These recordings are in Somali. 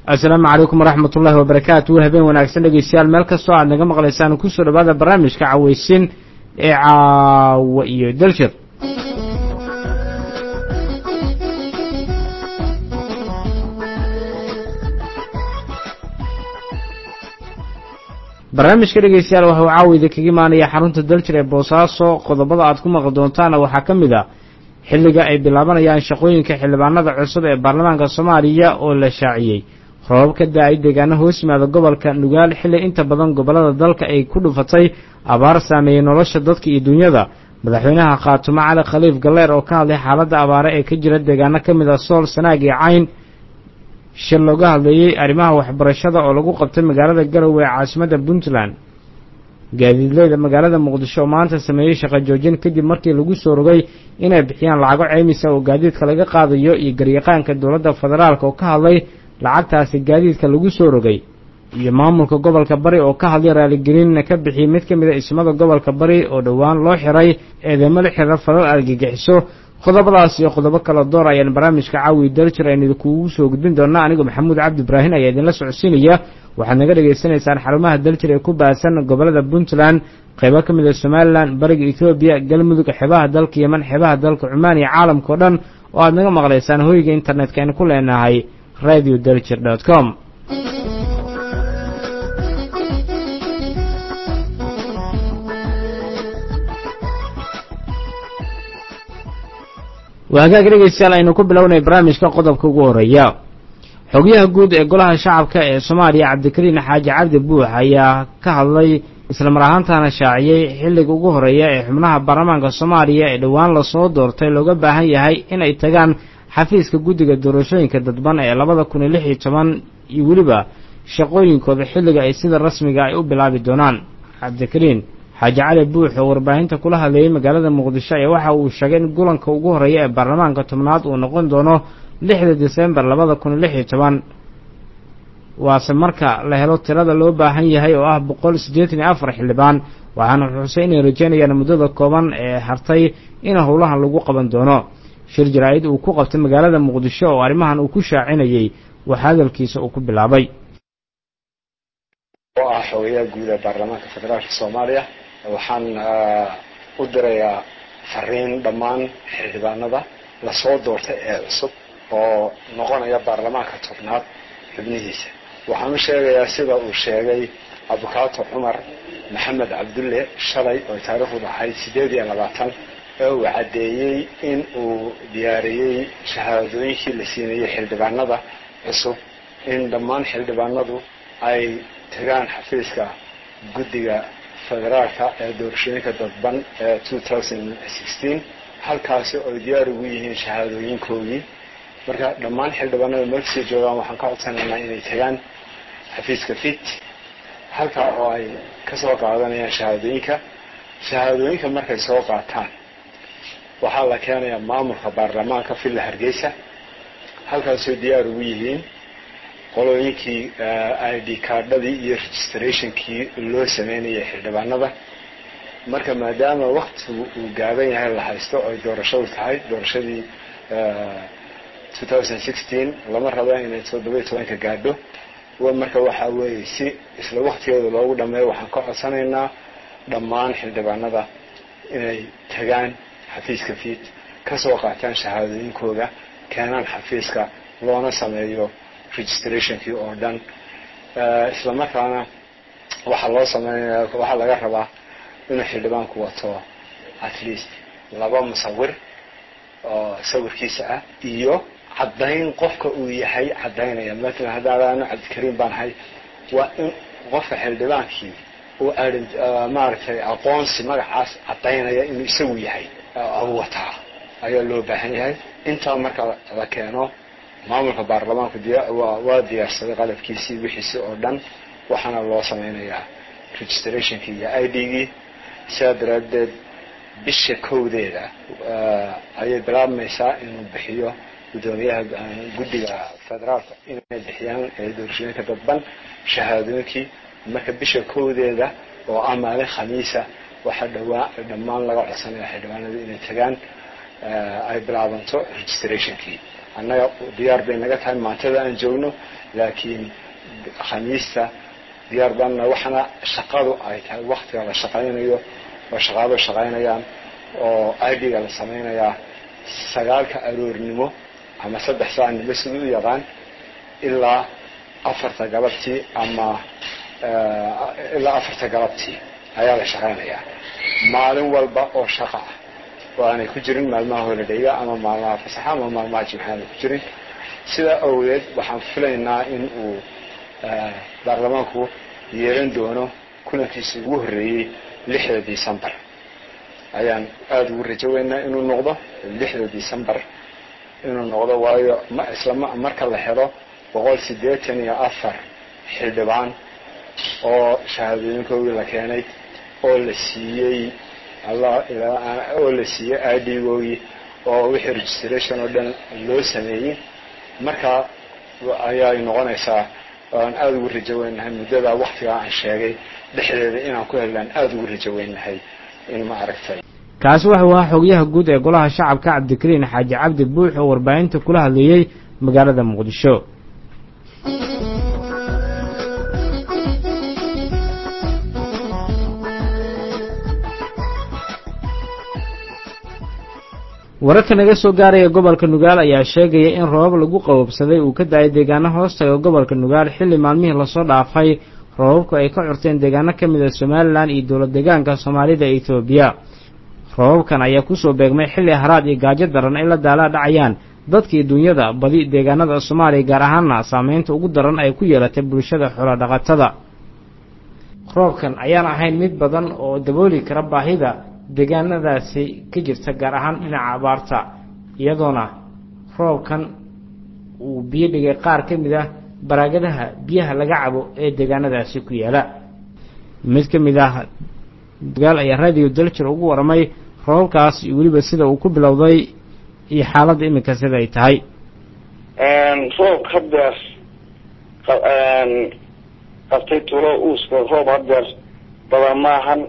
assalaamu calaykum waraxmat ullahi wabarakaatu habeen wanaagsan dhegeystayaal meel kastoo aad naga maqlaysaan kusoo dhawaada barnaamijka caweysin ee caawa iyo daljir barnaamijka dhegeystayaal waxau caawida kaga imaanaya xarunta daljir ee boosaaso qodobada aad ku maqli doontaana waxaa ka mid a xilliga ay bilaabanayaan shaqooyinka xildhibaanada cusub ee baarlamaanka soomaaliya oo la shaaciyey roobab ka da-ay deegaano hoos yimaada gobolka nugaal xilli inta badan gobollada dalka ay ku dhufatay abaar saameeyey nolosha dadka iyo dunyada madaxweynaha khaatumo cali khaliif galleer oo ka hadlay xaaladda abaare ee ka jira deegaano ka mid a sool sanaag iyo cayn shir looga hadleeyey arrimaha waxbarashada oo lagu qabtay magaalada garowe ee caasimadda puntland gaadiidleyda magaalada muqdisho oo maanta sameeyey shaqo joojin kadib markii lagu soo rogay inay bixiyaan lacago ceymisa oo gaadiidka laga qaadayo iyo garyaqaanka dowladda federaalk oo ka hadlay lacagtaasi gaadiidka lagu soo rogay iyo maamulka gobolka bari oo ka hadlay raaligelinna ka bixiyey mid ka mid a ismada gobolka bari oo dhowaan loo xiray eedeymo la xira falal argagixiso qodobadaas iyo qodobo kala door ayaan barnaamijka caawi daljir aynu idinkugu soo gudbin doonaa anigoo maxamuud cabdi ibraahin ayaa idinla socodsiinaya waxaad naga dhagaysanaysaan xarumaha daljir ee ku baahsan gobollada puntland qaybo ka mid a somalilan bariga etoobiya galmudug xeebaha dalka yeman xeebaha dalka cumaan iyo caalamka o dhan oo aad naga maqlaysaan hoyga internetka aynu ku leenahay radio daljir dot com waa hagaag dhegeystayaal aynu ku bilownay barnaamijka qodobka ugu horeeya xogyaha guud ee golaha shacabka ee soomaaliya cabdikariin xaaji cabdi buux ayaa ka hadlay islamar ahaantana shaaciyey xilliga ugu horeeya ee xubnaha baarlamaanka soomaaliya ee dhowaan lasoo doortay looga baahan yahay inay tagaan xafiiska guddiga doorashooyinka dadban ee labada kun iyo lix iyo toban iyo weliba shaqooyinkooda xilliga ay sida rasmiga ay u bilaabi doonaan cabdikariin xaaji cali buux oo warbaahinta kula hadleeyey magaalada muqdisho ayaa waxa uu sheegay in gulanka ugu horeeya ee baarlamaanka tobnaad uu noqon doono lixda desembar labada kun iyo lix iyo toban waase marka la helo tirada loo baahan yahay oo ah boqol siddeetan iyo afar xildhibaan waxaana xusay inay rajeynayaan muddada kooban ee hartay in howlahan lagu qaban doono shir jaraa-id uu ku qabtay magaalada muqdisho oo arrimahan uu ku shaacinayey waxa hadalkiisa uu ku bilaabay oo ah xogayaha guud ee baarlamaanka federaalka soomaaliya waxaan u dirayaa fariin dhammaan xildhibaanada lasoo doortay ee cusub oo noqonaya baarlamaanka tobnaad xubnihiisa waxaan u sheegayaa sida uu sheegay abukaato cumar maxamed cabdulle shalay oo taariikhdu ahayd siddeed iyo labaatan ee uu caddeeyey in uu diyaariyey shahaadooyinkii la siinayey xildhibaanada cusub in dhammaan xildhibaanadu ay tagaan xafiiska guddiga federaalka ee doorashooyinka dadban ee two thousand sixteen halkaasi oy diyaar ugu yihiin shahaadooyinkoodii marka dhammaan xildhibaanada meelkasii joogaan waxaan ka codsanaynaa inay tagaan xafiiska fit halkaa oo ay kasoo qaadanayaan shahaadooyinka shahaadooyinka markay soo qaataan waxaa la keenayaa maamulka baarlamaanka villa hargeysa halkaasoo diyaar ugu yihiin qolooyinkii i d cardadii iyo registrationkii loo sameynayay xildhibaanada marka maadaama waktigu uu gaaban yahay la haysto oy doorashadu tahay doorashadii two thousand sixteen lama rabo inay toddoba tobanka gaadho marka waxaa weeye si isla waktigeeda loogu dhameeyo waxaan ka codsanaynaa dhammaan xildhibaanada inay tagaan xafiiska fiid kasoo qaataan shahaadooyinkooda keenaan xafiiska loona sameeyo registrationkii oo dhan isla markaana waxaa loo sameynaya waxaa laga rabaa inuu xildhibaanku wato at least laba musawir oo sawirkiisa ah iyo caddayn qofka uu yahay caddaynaya matalan haddaadaanu cabdikariim baan ahay waa in qofka xildhibaankii uu maaragtay aqoonsi magacaas caddaynaya inuu isagu yahay wataa ayaa loo baahan yahay intaa marka la keeno maamulka baarlamaanku waa diyaarsaday qalabkiisii wixiisi oo dhan waxaana loo sameynayaa registrationkii iyo i d-gii sidaa daraaddeed bisha kowdeeda ayay bilaabmaysaa inuu bixiyo guddoomiyaha guddiga federaalka inay bixiyaan doorashooyinka dadban shahaadooyinkii marka bisha kowdeeda oo ah maalin khamiisa waxaa dhawaa dhammaan laga codsanaya xildhibaanadu inay tagaan ay bilaabanto registrationkii annaga diyaar bay naga tahay maantada aan joogno laakiin khamiista diyaar baanna waxaana shaqadu ay tahay waktiga la shaqaynayo oo shaqaado shaqaynayaan oo idga la samaynayaa sagaalka aroornimo ama saddex saa niba sida u yaqaan ilaa afarta galabtii ama ilaa afarta galabtii ayaa la shaqaynayaa maalin walba oo shaqa ah oo aanay ku jirin maalmaha holidhayga ama maalmaha fasaxa ama maalmaha jimcaana ku jirin sidaa awgeed waxaan filaynaa in uu baarlamaanku yeelan doono kulankiisii ugu horreeyey lixda decembar ayaan aada ugu rajo weynaa inuu noqdo lixda decembar inuu noqdo waayo ma isla marka la helo boqol siddeetan iyo afar xildhibaan oo shahaadooyinkoodii la keenay oo la siiyey oo la siiyey idgoogii oo wixii registration oo dhan loo sameeyey markaa ayaay noqonaysaa aan aada ugu rajo weynahay muddadaa waktigaa aan sheegay dhexdeeda inaan ku hellaan aada ugu rajo weynahay in ma aragtay kaasi wuxuu ahaa xogyaha guud ee golaha shacabka cabdikariin xaaji cabdi buux oo warbaahinta kula hadleeyey magaalada muqdisho wararka naga soo gaaraya gobolka nugaal ayaa sheegaya in roobab lagu qabobsaday uu ka da-ay deegaano hoostaga gobolka nugaal xilli maalmihii lasoo dhaafay roobabku ay ka curteen deegaano ka mid a somalilan iyo dowlad deegaanka soomaalida ee etoobiya roobabkan ayaa kusoo beegmay xilli haraad iyo gaajo daran ay la daalaa dhacayaan dadkii dunyada badi deegaanada soomaaliya gaar ahaana saameynta ugu daran ay ku yeelatay bulshada xoolodhaqatada roobkan ayaan ahayn mid badan oo dabooli kara baahida deegaanadaasi ka jirta gaar ahaan dhinaca abaarta iyadoona roobkan uu biyo dhigay qaar ka mid ah baraagadaha biyaha laga cabo ee deegaanadaasi ku yaala mid ka mid ah dagaal ayaa radio daljir ugu waramay roobabkaas iyo weliba sida uu ku bilowday iyo xaaladda iminka sida ay tahay roob hadeer qabtay tulo uuska roob hadeer badan maahan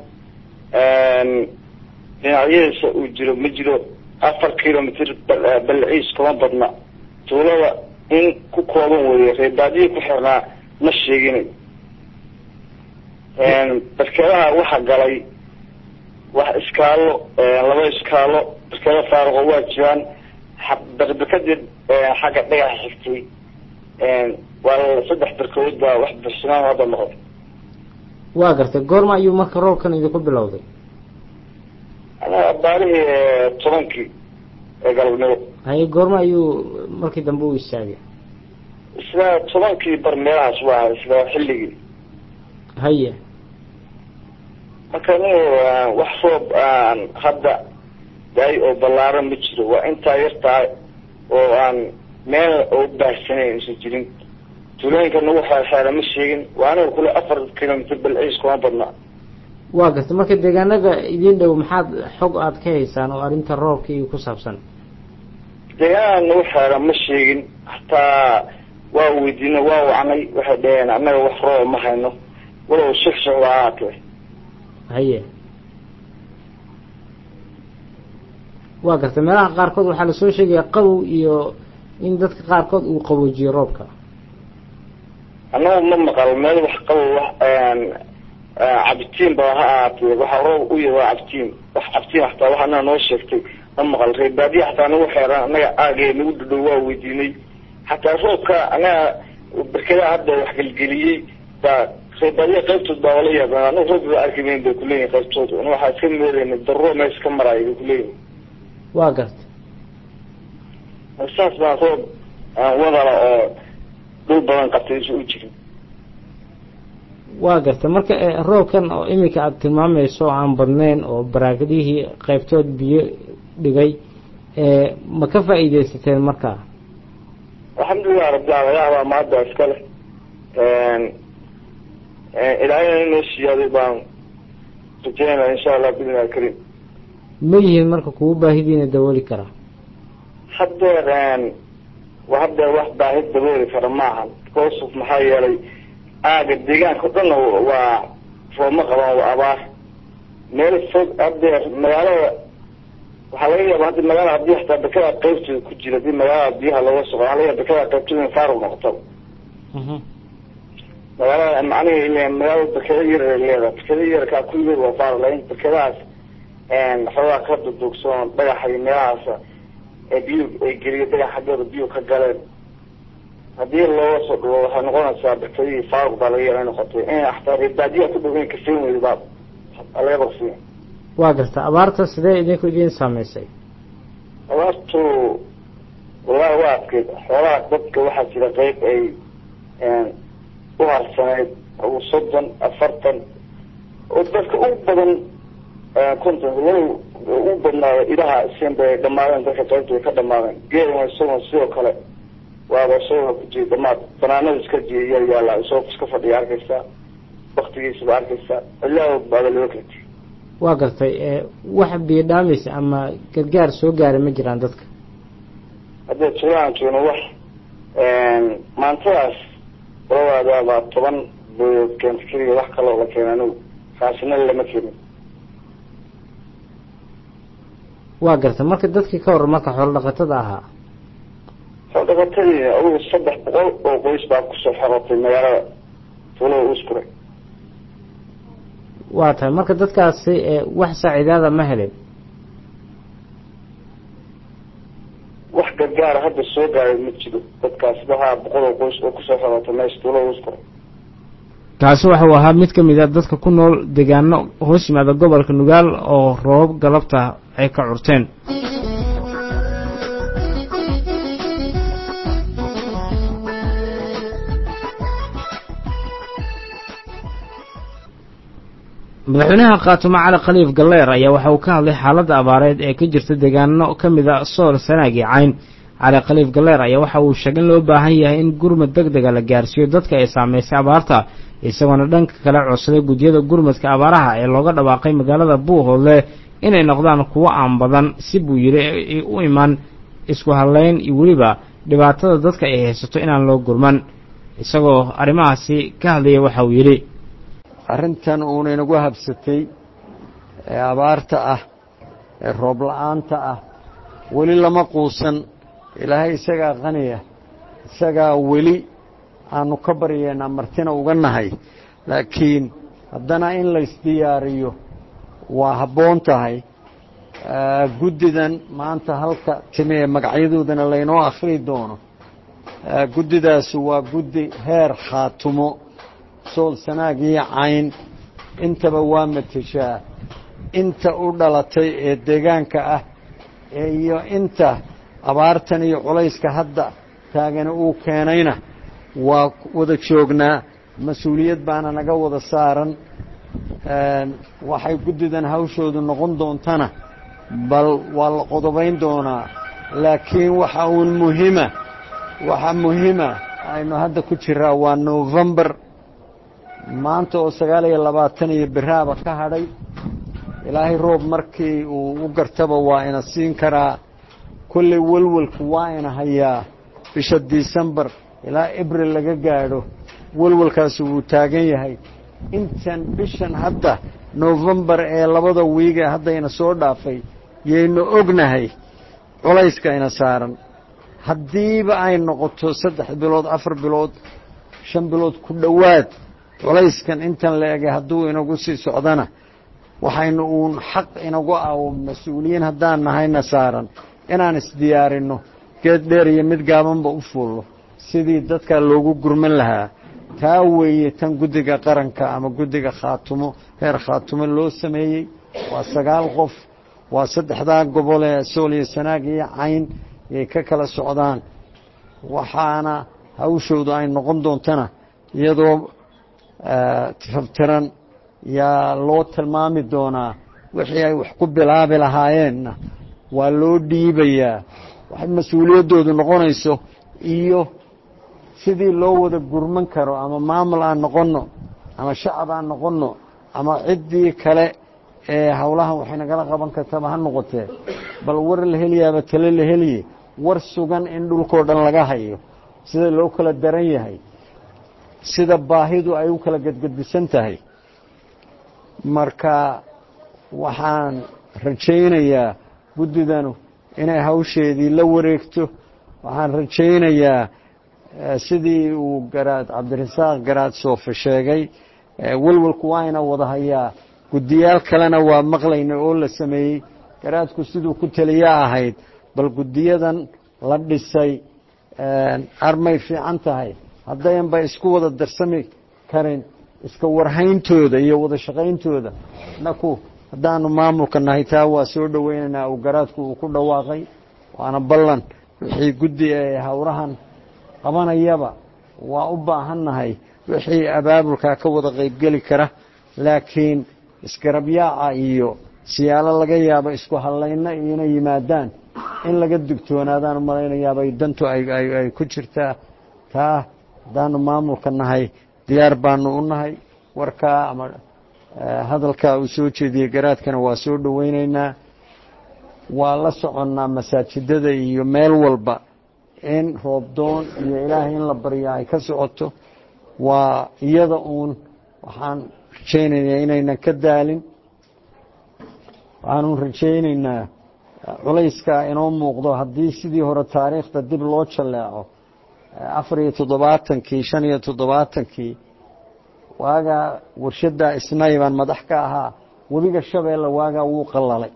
dhinacyadiisa uu jiro ma jiro afar kilomitr balciis kuma badna tuulada in ku kooban weeye reebaadiyi ku xirnaa ma sheeginayo barkedaha waxa galay wax iskaalo laba iskaalo barkeda faaruqo waa jiraan barberkadii xagga dhagaxa xigtay waa saddex barkadood baa wax barsinaan hadda noqday waa gartay goorma ayuu marka roobkan idinku bilowday anaga baarihii tobankii ee galabnimo haye goorma ayuu markii dambe u istaagay isla tobankii bar meelahaas waa isla xilligii haye marka nin wax roob aan hadda daay oo ballaaran ma jiro waa intaa yartaa oo aan meel oo baahsanayn isa jirin tuulooyinka nagu xeerxeera ma sheegin waa aniga kule afar kilomitr balciis kuma badnaa waa gartay marka deegaanada idin dhow maxaad xog aada ka haysaan oo arrinta roobka iyo ku saabsan deegaanada nagu xeera ma sheegin hataa waa weydiino waa wacnay waxay dhaheen annaga wax rooba ma hayno walow shek shek waa ahaatee haye waa gartay meelaha qaarkood waxaa lasoo sheegaya qabow iyo in dadka qaarkood uu qaboojiyo roobka annaga ma maqal meel wax qabow wax cabitiin ba ha ahaatee waxaa roob u yahy waa cabtiin wax cabtiin hataa wax anaga noo sheegtay ma maqal reebaadiya hataa nagu xeeraan annaga aagee nagu dhadhow waa weydiinay hataa roobka annaga berkedaa hadda wax gelgeliyey baa reebaadiya qaybtood baa wala yaabeen anagu roob ba arkimayn bay kuleeyihin qaybtood ana waxaa iska moodeyna daruro mees ka maraayo bay kuleeyihin waa gartay saas baa roob wadala oo dhul badan qabtay isa u jirin waa gartay marka roobkan oo iminka aada tilmaamayso oo aan badnayn oo baraagadihii qaybtood biyo dhigay ma ka faa'iidaysateen markaa alxamdulilah rabbil alayaabaa maadda iska leh ilaahayna inoo siyaaday baan rajeynaa insha allah bidna alkariim ma yihiin marka kugu baahidiina dabooli karaa haddeer haddeer wax baahi dabooli kara maahan because of maxaa yeelay aaga deegaanka o dhanna waa roobma qabaan waa abaar meel fog haddeer magaalada waxaa laga yaaba haddi magaalada haddii hataa dekada qaybteeda ku jira hadii magaalada biyaha looga soco waxa laga yaaba dekada qaybteeda in faaruq noqoto magaalada macnihi magaalada dekada yar leedahay dekada yarkaa kulligeed waa faaruq laakin dekadahaas xoogaa ka duduugsan dhagaxa iyo meelahaas ee biyu ay geliyo dhagax xaggooda biyu ka galeen haddii looga soo dhuwo waxay noqonaysaa dekadihii faaruq baa laga yaaba noqotay in hataa reebaadiya ku dhow in kasen weyda baa laga baqsiya waa garta abaarta sidee idinku idiin saameysay abaartu wallahi waa adkeyd xoolaha dadka waxaa jira qeyb ay u harsaneyd u soddon afartan oo dadka u badan konton walow u badnaado idaha isinba ay dhamaadeen dadka qaybta ay ka dhamaadeen geelna isagoo sidoo kale waaba isagoo ku jira dhamaad banaanada iska jiya yaa yaala isagoo iska fadhiya arkaysaa waktigiisaba arkaysaa ilaa baada loo karti waa gartay wax biyo dhaamaysa ama gargaar soo gaaray ma jiraan dadka haddee tulaan joogno wax maantadaas waladaadaabaa toban boyood keenta keliya wax kaloo la keena anigu kaasina lama keenin waa gartay marka dadkii ka waran marka xoolo dhaqatada ahaa xoolo dhaqatadii adugu saddex boqol oo qoys baa kusoo xorotay magaalada tuulada uskure waa tahay marka dadkaasi wax saaciidaada ma helin wax gargaara hadda soo gaaray ma jiro dadkaas waxaa boqol oo qoys oo kusoo xorotay meesha tuulada uskure kaasi waxau ahaa mid ka mid a dadka ku nool deegaano hoos yimaada gobolka nugaal oo roobab galabta ay ka curteen madaxweynaha khaatumo cali khaliif galleer ayaa waxa uu ka hadlay xaaladda abaareed ee ka jirta deegaano ka mid a sool sanaag iyo cayn cali khaliif galleer ayaa waxa uu sheegay in loo baahan yahay in gurmad deg dega la gaarsiiyo dadka ay saameysay abaarta isagoona dhanka kale codsaday guddiyada gurmadka abaaraha ee looga dhawaaqay magaalada buuhoodle inay noqdaan kuwo aan badan si buu yidhi u iman isku hadlayn iyo weliba dhibaatada dadka ay haysato inaan loo gurman isagoo arrimahaasi ka hadlaya waxa uu yidhi arrintan uuna inagu habsatay ee abaarta ah ee roob la-aanta ah weli lama quusan ilaahay isagaa qaniya isagaa weli aanu ka baryeennaa martina uga nahay laakiin haddana in laysdiyaariyo waa habboon tahay guddidan maanta halka timi ee magacyadoodana laynoo akhri doono guddidaasi waa guddi heer khaatumo sool sanaag iyo cayn intaba waa mateshaa inta u dhalatay ee deegaanka ah iyo inta abaartan iyo culayska hadda taagani uu keenayna waa wada joognaa mas-uuliyad baana naga wada saaran waxay guddidan hawshoodu noqon doontana bal waa la qodobayn doonaa laakiin waxa uun muhima waxa muhima aynu hadda ku jiraa waa novembar maanta oo sagaal iyo labaatan iyo biraaba ka hadhay ilaahay roob markii uu u gartaba waa ina siin karaa kolley welwelku waa ina hayaa bisha disembar ilaa abril laga gaadho welwelkaasi wuu taagan yahay intan bishan hadda novembar ee labada wiige haddayna soo dhaafay yaynu ognahay culayska ina saaran haddiiba ay noqoto saddex bilood afar bilood shan bilood ku dhowaad culayskan intan la egay hadduu inagu sii socdana waxaynu uun xaq inagu ah mas-uuliyiin haddaan nahayna saaran inaan isdiyaarinno geed dheer iyo mid gaabanba u fuullo sidii dadkaa loogu gurman lahaa taa weeye tan guddiga qaranka ama guddiga khaatumo heer khaatumo loo sameeyey waa sagaal qof waa saddexdaa gobol ee sool iyo sanaag iyo cayn yay ka kala socdaan waxaana hawshoodu ay noqon doontana iyadoo tirabtiran yaa loo tilmaami doonaa wixii ay wax ku bilaabi lahaayeenna waa loo dhiibayaa waxay mas-uuliyaddoodu noqonayso iyo sidii loo wada gurman karo ama maamul aan noqonno ama shacab aan noqonno ama ciddii kale ee howlahan waxay nagala qaban kartaba ha noqotee bal war la heliyaaba tale la heliye war sugan in dhulkoo dhan laga hayo sida loo kala daran yahay sida baahidu ay u kala gedgedisan tahay marka waxaan rajaynayaa guddidanu inay hawsheedii la wareegto waxaan rajaynayaa sidii uu garaad cabdirasaaq garaad soofe sheegay welwalku waa ina wada hayaa guddiyaal kalena waa maqlayna oo la sameeyey garaadku siduu ku taliya ahayd bal guddiyadan la dhisay armay fiican tahay haddayanba isku wada darsami karin iska warhayntooda iyo wada shaqayntooda naku haddaanu maamulka nahay taa waa soo dhoweynaynaa uu garaadku uu ku dhawaaqay waana ballan wixii guddi ee howrahan qabanayaba waa u baahannahay wixii abaabulkaa ka wada qaybgeli kara laakiin isgarabyaaca iyo siyaalo laga yaabo isku hadlayna iyona yimaadaan in laga digtoonaadaan u malaynayaabay dantu ay ku jirtaa taa haddaanu maamulka nahay diyaar baanu u nahay warkaa ama hadalkaa uu soo jeediyey garaadkana waa soo dhoweynaynaa waa la soconnaa masaajidada iyo meel walba in roobdoon iyo ilaahay in la barya ay ka socoto waa iyada uun waxaan rajaynaynaa inaynan ka daalin waxaanu rajaynaynaa culayskaa inoo muuqdo haddii sidii hore taariikhda dib loo jalleeco afar iyo toddobaatankii shan iyo toddobaatankii waagaa warshaddaa isnay baan madax ka ahaa webiga shabeelle waagaa wuu qallalay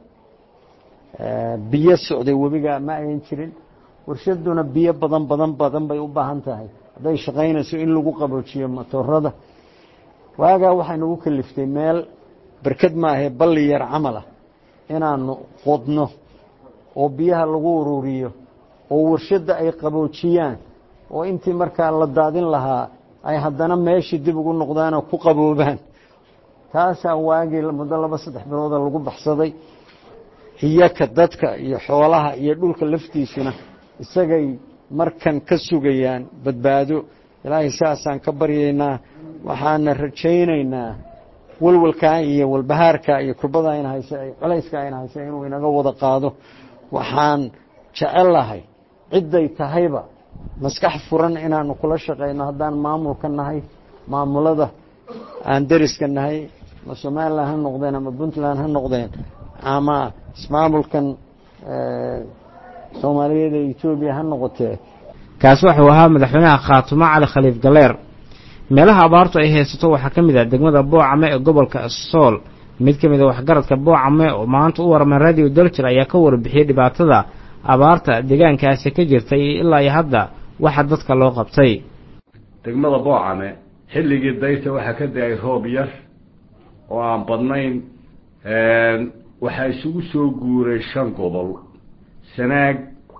biyo socday webiga ma ayan jirin warshaduna biyo badan badan badan bay u baahan tahay hadday shaqaynayso in lagu qaboojiyo matoorada waagaa waxay nagu kaliftay meel berked maahee balli yar camal ah inaanu qodno oo biyaha lagu ururiyo oo warshadda ay qaboojiyaan oo intii markaa la daadin lahaa ay haddana meeshii dib ugu noqdaanoo ku qaboobaan taasaa waagii muddo laba saddex bilooda lagu baxsaday iyaka dadka iyo xoolaha iyo dhulka laftiisuna isagay markan ka sugayaan badbaado ilaahay saasaan ka baryaynaa waxaana rajaynaynaa walwalkaa iyo walbahaarkaa iyo kurbada ayna haysa colayskaa ayna haysa inuu inaga wada qaado waxaan jecelahay cidday tahayba maskax furan inaanu kula shaqayno haddaan maamulka nahay maamulada aan deriska nahay ama somalilan ha noqdeen ama puntland ha noqdeen ama ismaamulkan soomaaliyeed ee etoobiya ha noqotee kaasi wuxuu ahaa madaxweynaha khaatumo cali khaliif galeer meelaha abaartu ay haysato waxaa ka mid ah degmada boocame ee gobolka sool mid ka mid a waxgaradka boocame oo maanta u warmay radio daljir ayaa ka warbixiyey dhibaatada abaarta deegaankaasi ka jirtay iyo ilaa iyo hadda waxa dadka loo qabtay degmada boocame xilligii dayta waxaa ka da-ay roob yar oo aan badnayn waxaa isugu soo guuray shan gobol sanaag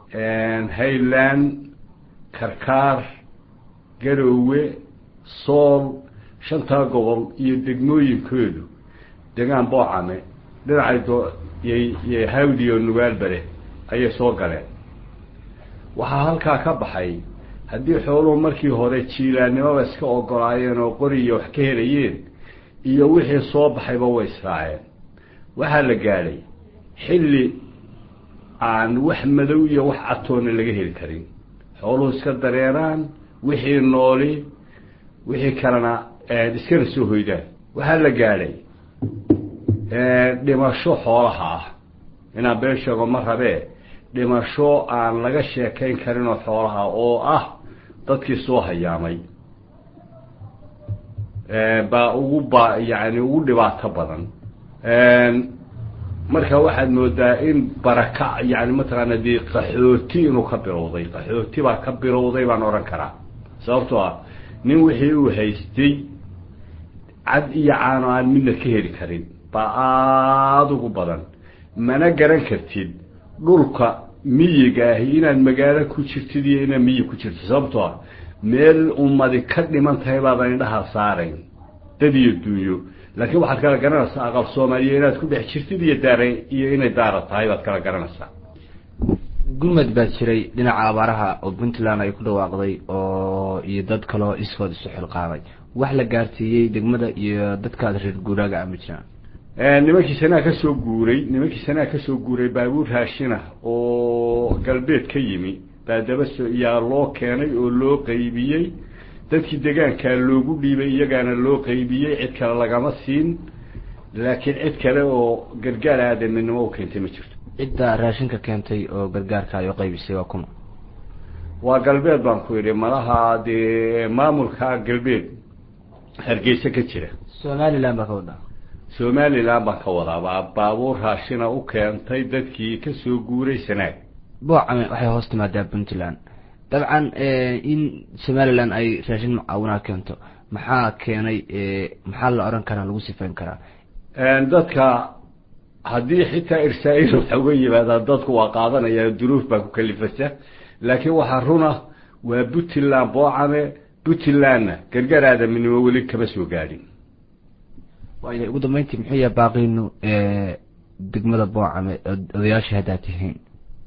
hayland karkaar garoowe sool shantaa gobol iyo degmooyinkoodu degaan boocame dhinacay y hawdiyo nugaalbare ayay soo galeen waxaa halkaa ka baxay haddii xooluhu markii hore jiilaannimaba iska ogolaayeen oo qoriya wax ka helayeen iyo wixii soo baxayba way israaceen waxaa la gaadhay xilli aan wax madow iyo wax catoona laga heli karin xooluhu iska dareeraan wixii nooli wixii kalena iskana soo hoydaan waxaa la gaadhay dhimasho xoolaha ah inaan been sheego ma rabee dhimasho aan laga sheekayn karinoo xoolaha oo ah dadkii soo hayaamay baa ugu ba yani ugu dhibaato badan marka waxaad moodaa in baraka yani mataqaana dee qaxooti inuu ka bilowday qaxooti baa ka bilowday baan odhan karaa sababtoo ah nin wixii uu haystay cad iyo caano aan midna ka heli karin baa aada ugu badan mana garan kartid dhulka miyiga ahi inaad magaalo ku jirtid iyo inaad miyi ku jirtid sababtoo ah meel ummadi ka dhiman tahay baadan indhaha saarayn dad iyo dunyo laakiin waxaad kala garanaysaa aqal soomaaliya inaad ku dhex jirtid iyo daara iyo inay daara tahay baad kala garanaysaa gurmad baa jiray dhinaca abaaraha oo puntland ay ku dhawaaqday oo iyo dad kaleo iskood isu xilqaamay wax la gaarsiiyey degmada iyo dadkaad reer guuraaga ama jiraan nimankii sanaa ka soo guuray nimankii sanaa ka soo guuray baabuur raashina oo galbeed ka yimi baa daba so yaa loo keenay oo loo qaybiyey dadkii degaankaa loogu dhiibay iyagaana loo qaybiyey cid kale lagama siin laakiin cid kale oo gargaar aadaminimo u keentay ma jirto cidda raashinka keentay oo gargaarka ay u qaybisay waa kuma waa galbeed baan ku yidhi malaha dee maamulka galbeed hargeysa ka jira somaliland baa ka wadaa somaliland baan ka wadaa baa baabuur raashina u keentay dadkii kasoo guuray sanaag boocame waxay hoos timaadaa puntland dabcan in somaliland ay raashin mucaawinaa keento maxaa keenay maxaa la odhan karaa lagu sifayn karaa dadka haddii xitaa irsaa-il waxa uga yimaadaa dadku waa qaadanaya duruuf baa ku kalifasa laakiin waxaa runa waa puntland boocame puntlandna gargaar aadaminimo weli kama soo gaadhin waaya ugu dambeyntii muxuu yahay baaqiinu degmada boocame odayaashii haddaad tihiin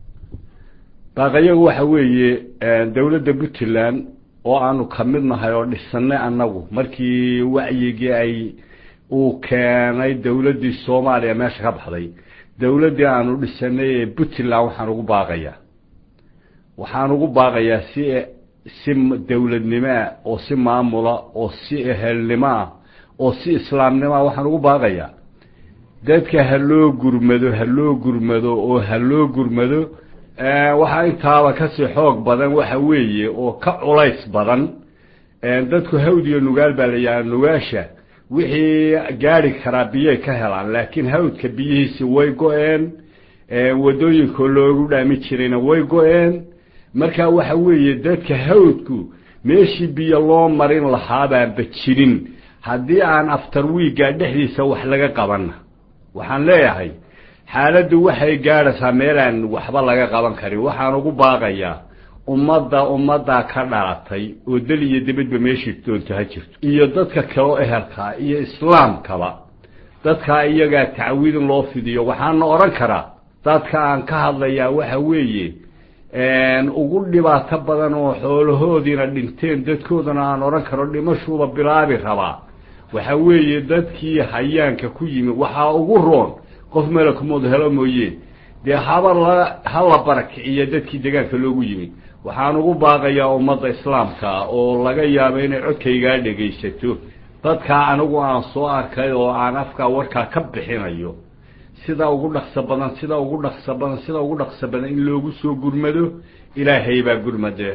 baaqayagu waxa weeye dowladda puntland oo aanu ka mid nahay oo dhisanay annagu markii wacyigii ay uu keenay dowladdii soomaaliya meesha ka baxday dowladdii aanu dhisanay ee puntland waxaan ugu baaqayaa waxaan ugu baaqayaa si si dowladnimoa oo si maamula oo si ehelnimoa oo si islaamnimoa waxaan ugu baaqayaa dadka ha loo gurmado ha loo gurmado oo ha loo gurmado waxaa intaaba kasii xoog badan waxa weeye oo ka culays badan dadku hawd iyo nugaal baa la yidhaha nugaasha wixii gaari karaa biyay ka helaan laakiin hawdka biyihiisi way go-een wadooyinkoo loogu dhaami jirayna way go-een marka waxa weeye dadka hawdku meeshii biyo loo marin lahaabaanba jirin haddii aan aftar wiigga dhexdiisa wax laga qabanna waxaan leeyahay xaaladdu waxay gaadhaysaa meelaan waxba laga qaban karin waxaan ugu baaqayaa ummadda ummaddaa ka dhalatay oo dal iyo dibadba meeshii doonto ha jirto iyo dadka kaleo ehelkaa iyo islaamkaba dadkaa iyagaa tacwiid in loo fidiyo waxaana odhan karaa dadka aan ka hadlayaa waxa weeye ugu dhibaato badan oo xoolahoodiina dhinteen dadkoodana aan odhan karo dhimashuuba bilaabi rabaa waxa weeye dadkii hayaanka ku yimi waxaa ugu roon qof malakumood helo mooye dee haba la ha la barakiciyo dadkii degaanka loogu yimi waxaan ugu baaqayaa ummadda islaamka oo laga yaabo inay codkaygaa dhegaysato dadkaa anigu aan soo arkay oo aan afkaa warkaa ka bixinayo sida ugu dhaqso badan sida ugu dhaqso badan sida ugu dhaqso badan in loogu soo gurmado ilaahay baa gurmade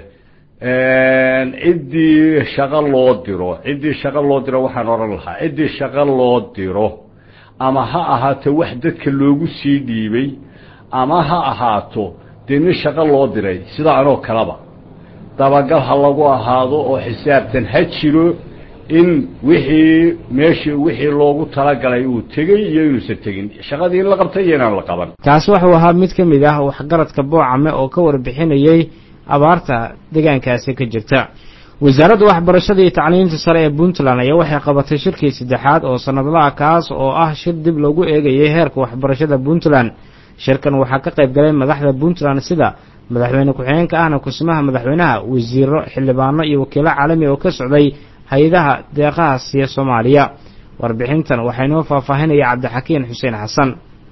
ciddii shaqo loo diro ciddii shaqo loo diro waxaan odhan lahaa ciddii shaqo loo diro ama ha ahaato wax dadka loogu sii dhiibay ama ha ahaato dee nin shaqo loo diray sida anoo kaleba dabagal ha lagu ahaado oo xisaabtan ha jiro in wixii meeshii wixii loogu talagalay uu tegey iyo inuusan tegin shaqadii in la qabtay iyo inaan la qaban kaasi wuxuu ahaa mid ka mid ah waxgaradka boocame oo ka warbixinayey abaarta deegaankaasi ka jirta wasaaradda waxbarashada iyo tacliinta sare ee puntland ayaa waxay qabatay shirkii saddexaad oo sanadlaha kaas oo ah shir dib loogu eegayay heerka waxbarashada puntland shirkan waxaa ka qayb galay madaxda puntland sida madaxweyne ku-xigeenka ahna kusimaha madaxweynaha wasiiro xildhibaano iyo wakiilo caalami oo ka socday hay-adaha deeqaha siiya soomaaliya warbixintan waxaa inoo faahfaahinaya cabdixakiin xuseen xasan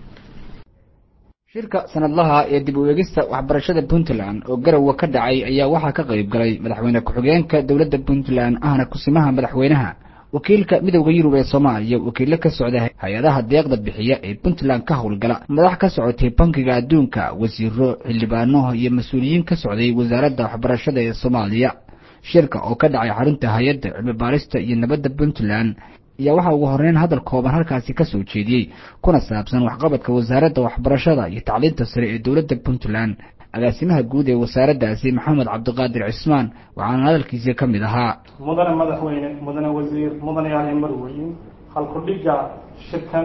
shirka sanadlaha ee dib u eegista waxbarashada puntland oo garowa ka dhacay ayaa waxaa ka qayb galay madaxweyne ku-xigeenka dowladda puntland ahna kusimaha madaxweynaha wakiilka midowda yurub ee soomaaliya wakiilo ka socda hay-adaha deeqda bixiya ee puntland ka howlgala madax ka socotay bankiga adduunka wasiiro xildhibaano iyo mas-uuliyiin ka socday wasaaradda waxbarashada ee soomaaliya shirka oo ka dhacay xarunta hay-adda cilmi baarista iyo nabadda puntland ayaa waxaa ugu horeyn hadal kooban halkaasi ka soo jeediyey kuna saabsan waxqabadka wasaaradda waxbarashada iyo tacliinta sare ee dowladda puntland agaasimaha guud ee wasaaraddaasi maxamed cabdiqaadir cismaan waxaana hadalkiisii ka mid ahaa mudane madaxweyne mudane wasiir mudanayaal marweyn halkudhiga shirkan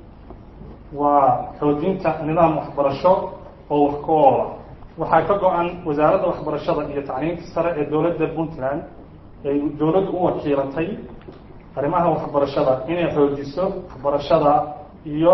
waa xoojinta nidaam waxbarasho oo wax ku oola waxaa ka go-an wasaaradda waxbarashada iyo tacliinta sare ee dowladda puntland ay dowladdu u wakiilatay arrimaha waxbarashada inay xoojiso waxbarashada iyo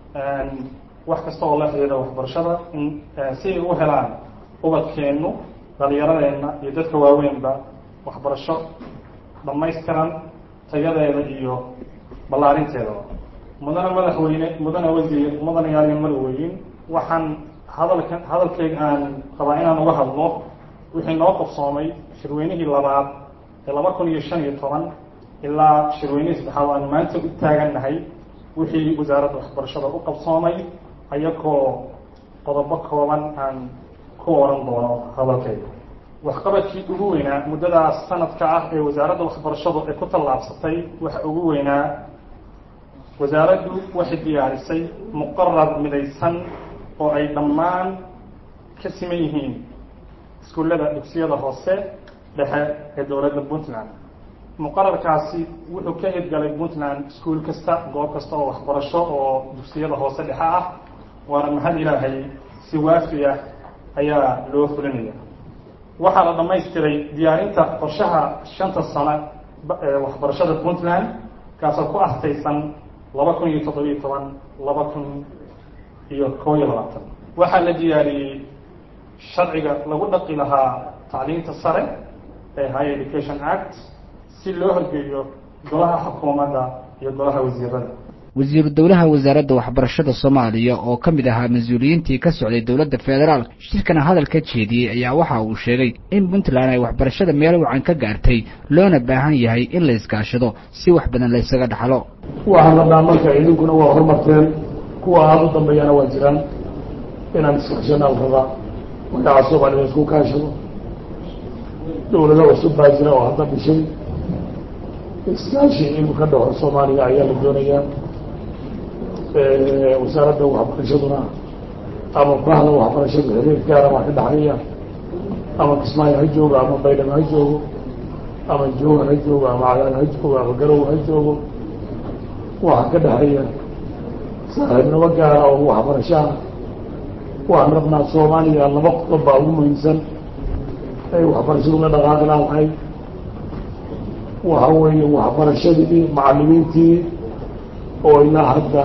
wax kasta oo la xiriira waxbarashada in si ay u helaan ubadkeennu dhalinyaradeenna iyo dadka waaweynba waxbarasho dhamaystiran tayadeeda iyo ballaarinteedaba mudane madaxweyne mudane wasiir mudane yaali marweyn waxaan hadalka hadalkeyga aan rabaa inaan uga hadlo wixii noo qabsoomay shirweynihii labaad ee laba kun iyo shan iyo toban ilaa shirweynihii saddexaad aan maanta u taagannahay wixii wasaaradda waxbarashada u qabsoomay ayagoo qodobo kooban aan ku oran doono hadalkayga waxqabadkii ugu weynaa muddadaas sanadka ah ee wasaaradda waxbarashadu ay ku tallaabsatay waxa ugu weynaa wasaaraddu waxay diyaarisay muqarar midaysan oo ay dhammaan ka siman yihiin iskuullada dugsiyada hoose dhexe ee dowladda puntland muqararkaasi wuxuu ka hirgalay puntland iskuul kasta goob kasta oo waxbarasho oo dugsiyada hoose dhexe ah waana mahad ilaahay si waafi ah ayaa loo fulinaya waxaa la dhamaystiray diyaarinta qorshaha shanta sano ee waxbarashada puntland kaasoo ku astaysan laba kun iyo toddobiyo toban laba kun iyo koo iyo labaatan waxaa la diyaariyey sharciga lagu dhaqi lahaa tacliinta sare ee high education act si loo horgeeyo golaha xukuumadda iyo golaha wasiirada wasiiru dowlaha wasaaradda waxbarashada soomaaliya oo ka mid ahaa mas-uuliyiintii ka socday dowladda federaalk shirkana hadal ka jeediyey ayaa waxa uu sheegay in puntland ay waxbarashada meel wacan ka gaartay loona baahan yahay in la iskaashado si wax badan la ysaga dhaxlo waxaan rabnaa marka idinkuna waa horumarteen kuwa aada u dambeeyana waa jiraan inaan iskaashana la rabaa magaca soomaaliya isku kaashado dowlado cusub baa jira oo hadda dhishay iskaashi inuu ka dhaxo soomaaliya ayaa la doonayaa wasaaradda waxbarashaduna ama bahda waxbarashada xiriir gaara baa ka dhaxlaya ama kismaayo ha joogo ama baydhabo ha joogo ama jowhar ha joogo ama cadaal ha joogo ama garow ha joogo waxaa ka dhexeeya saaxiibnimo gaara oo waxbarashaha waxaan rabnaa soomaaliya laba qodob baa ugu muhiimsan ay waxbarashadu la dhaqaaqi laadahay waxa weeye waxbarashadii macalimiintii oo ilaa hadda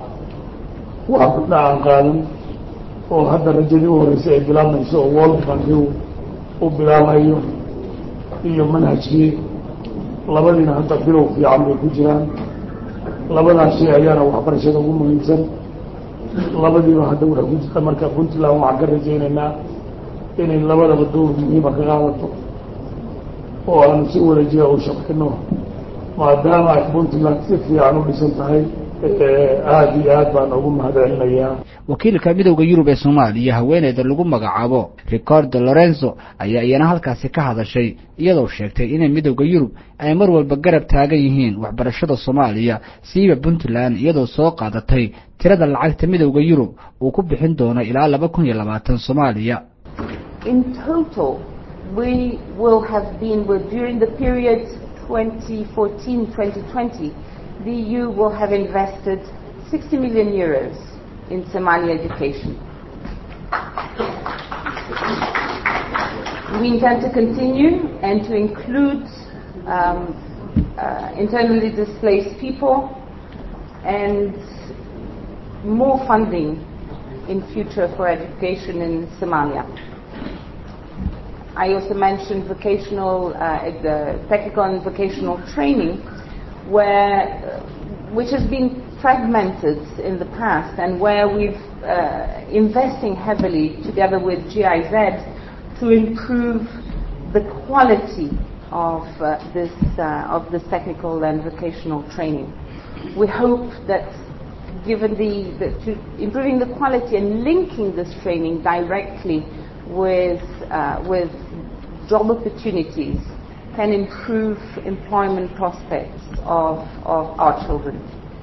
wax gudna aan qaadan oo hadda rajadii u horeysay ay bilaabmayso oo world bankiu u bilaabayo iyo manhajkii labadiina hadda bilow fiican bay ku jiraan labadaas shay ayaana waxbarashada ugu muhiimsan labadiiba hadda waxay ku jirta marka puntland waxaan ka rajaynaynaa inay labadaba dowr muhiima ka qaadato oo aanu si wada jira u shaqayno maadaama ay puntland si fiican u dhisan tahay aada iyo aad baan ugu mahadcelinayaa wakiilka midowda yurub ee soomaaliya haweeneyda lagu magacaabo ricardo lorenzo ayaa iyana halkaasi ka hadashay iyadoo sheegtay inay midowda yurub ay mar walba garab taagan yihiin waxbarashada soomaaliya siiba puntland iyadoo soo qaadatay tirada lacagta midowda yurub uu ku bixin doono ilaa laba kun iyo labaatan soomaaliya In total, we will have been with, during the period 2014-2020, the EU will have invested 60 million euros in Somali education. We intend to continue and to include um, uh, internally displaced people and more funding in future for education in Somalia. I also mentioned vocational, uh, the technical and vocational training, where, which has been fragmented in the past and where we've uh, investing heavily together with GIZ to improve the quality of uh, this uh, of this technical and vocational training. We hope that given the, the to improving the quality and linking this training directly with uh, with job opportunities can improve employment prospects of, of our children.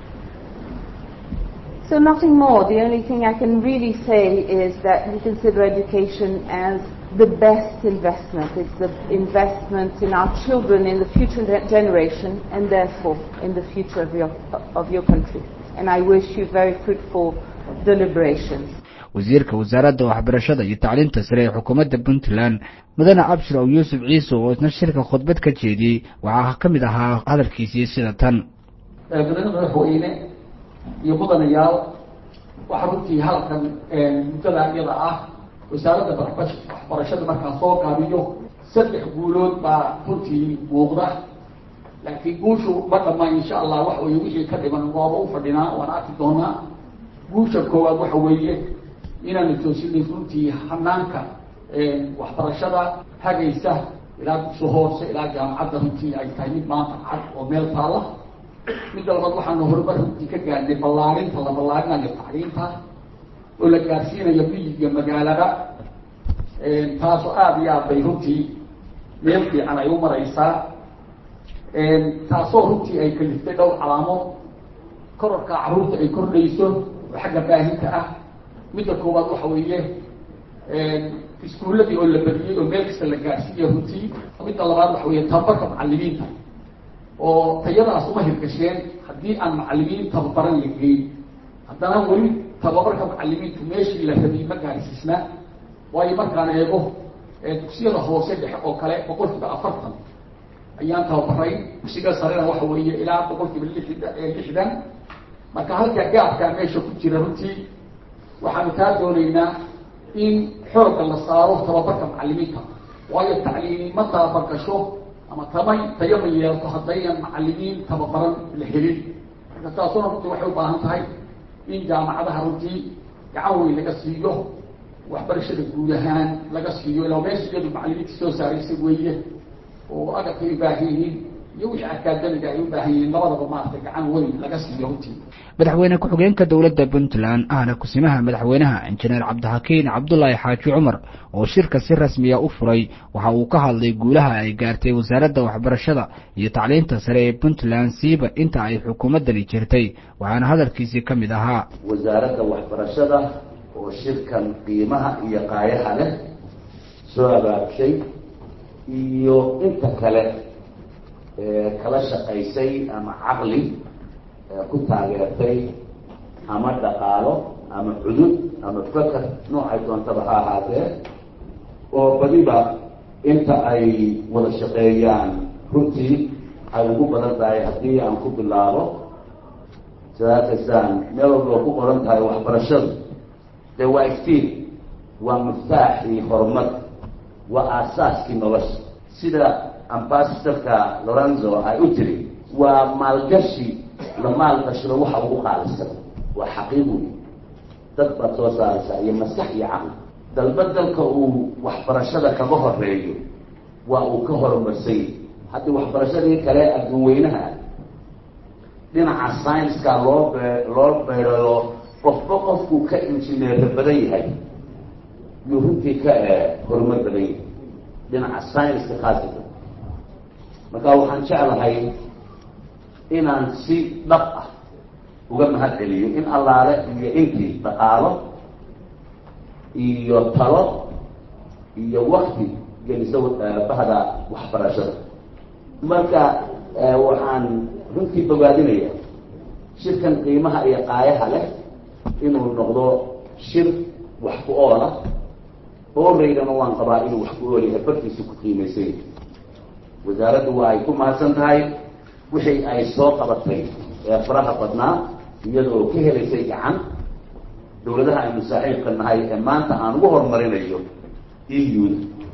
So nothing more. The only thing I can really say is that we consider education as the best investment. It's the investment in our children, in the future generation, and therefore in the future of your, of your country. And I wish you very fruitful deliberations. wasiirka wasaaradda waxbarashada iyo tacliinta sare ee xukuumadda puntland mudane abshir ow yuusuf ciise oo isna shirka khudbad ka jeediyey waxaa ka mid ahaa hadalkiisii sida tan mudane madaxweyne iyo mudanayaal waxaa runtii halkan muddada iyada ah wasaaradda waxbarashada markaa soo qaabiyo saddex guulood baa runtii muuqda laakiin guushu ma dhammaan insha allah wax weye wixii ka dhiman waaba u fadhinaa waan arki doonaa guusha koowaad waxa weeye inaanu toosinay runtii hanaanka waxbarashada hagaysa ilaa dugsi hoose ilaa jaamacadda runtii ay tahay mid maanta cad oo meel taala midda labaad waxaanu horumar runtii ka gaadhnay ballaarinta la ballaarinayo tacliinta oo la gaarsiinayo miyiga magaalada taasoo aada iyo aad bay runtii meel fiican ay u maraysaa taasoo runtii ay kaliftay dhowr calaamood kororka carruurta ay kordhayso oo xagga baahinta ah midda koowaad waxa weeye iskuulladii oo la badiyey oo meel kasta la gaarsiiya runtii midda labaad waxa weeye tababarka macalimiinta oo tayadaas uma hirgasheen haddii aan macalimiin tababaran la geyn haddana weli tababarka macalimiintu meeshii la rabay ma gaarsiisna waayo markaan eego dugsiyada hoose dhexe oo kale boqolkiiba afartan ayaan tababaray dugsiga sarena waxa weeye ilaa boqolkiiba lixdan marka halkaa gaabkaa meesha ku jira runtii waxaanu taa doonaynaa in xoogga la saaro tababarka macalimiinta waayo tacliimi ma tababar gasho ama tamay tayo ma yeelto haddaynan macalimiin tababaran la helin marka taasuna runtii waxay u baahan tahay in jaamacadaha runtii gacan weyn laga siiyo waxbarashada guud ahaan laga siiyo ilaa meesha iyadu macalimiinta soo saaraysa weeye oo agabkay u baahan yihiin iyo wixii akaadamiga ay u baahan yihiin labadaba maaragtay gacan weyn laga siiyo runtii madaxweyne ku-xigeenka dowladda puntland ahna kusimaha madaxweynaha injineer cabdixakiin cabdulaahi xaaji cumar oo shirka si rasmiya u furay waxa uu ka hadlay guulaha ay gaartay wasaaradda waxbarashada iyo tacliinta sare ee puntland siiba inta ay xukuumaddani jirtay waxaana hadalkiisii ka mid ahaa wasaaradda waxbarashada oo shirkan qiimaha iyo qaayaha leh soo abaabshay iyo inta kale kala shaqaysay ama caqli ku taageertay ama dhaqaalo ama cudud ama faker noocay doontaba ha ahaatee oo badiba inta ay wada shaqeeyaan runtii ay ugu badan tahay haddii aan ku bilaabo sidaakaysaan meel walba oo ku qoran tahay waxbarashadu dee waa iftiin waa miftaaxii horumar waa aasaaskii nolosha sida ambasadorka lorenzo ay u tiri waa maalgashi la maalgashado waxa ugu qaalisan waa xaqiiq wey dad baad soo saaraysaa iyo maskax iyo caqli dalba dalka uu waxbarashada kaga horeeyo waa uu ka horumarsay haddii waxbarashadii kale adduun weynaha dhinaca scienska loo be loo beerayo qofba qofkuu ka injineero badan yahay yuu runtii ka horumar badan yahay dhinaca scienska khaasatan marka waxaan jeclahay inaan si dhab ah uga mahad celiyo in allaale iyo intii dhaqaalo iyo talo iyo wakti geliso bahda waxbarashada marka waxaan runtii bogaadinaya shirkan qiimaha iyo qaayaha leh inuu noqdo shir wax ku oola ooreydana waan qabaa inuu wax ku oolyahay barkiisa ku qiimaysay wasaaraddu waa ay ku mahadsan tahay wixii ay soo qabatay ee faraha badnaa iyada oo ka helaysay gacan dawladaha aynu saaxiibka nahay ee maanta aan ugu horumarinayo eu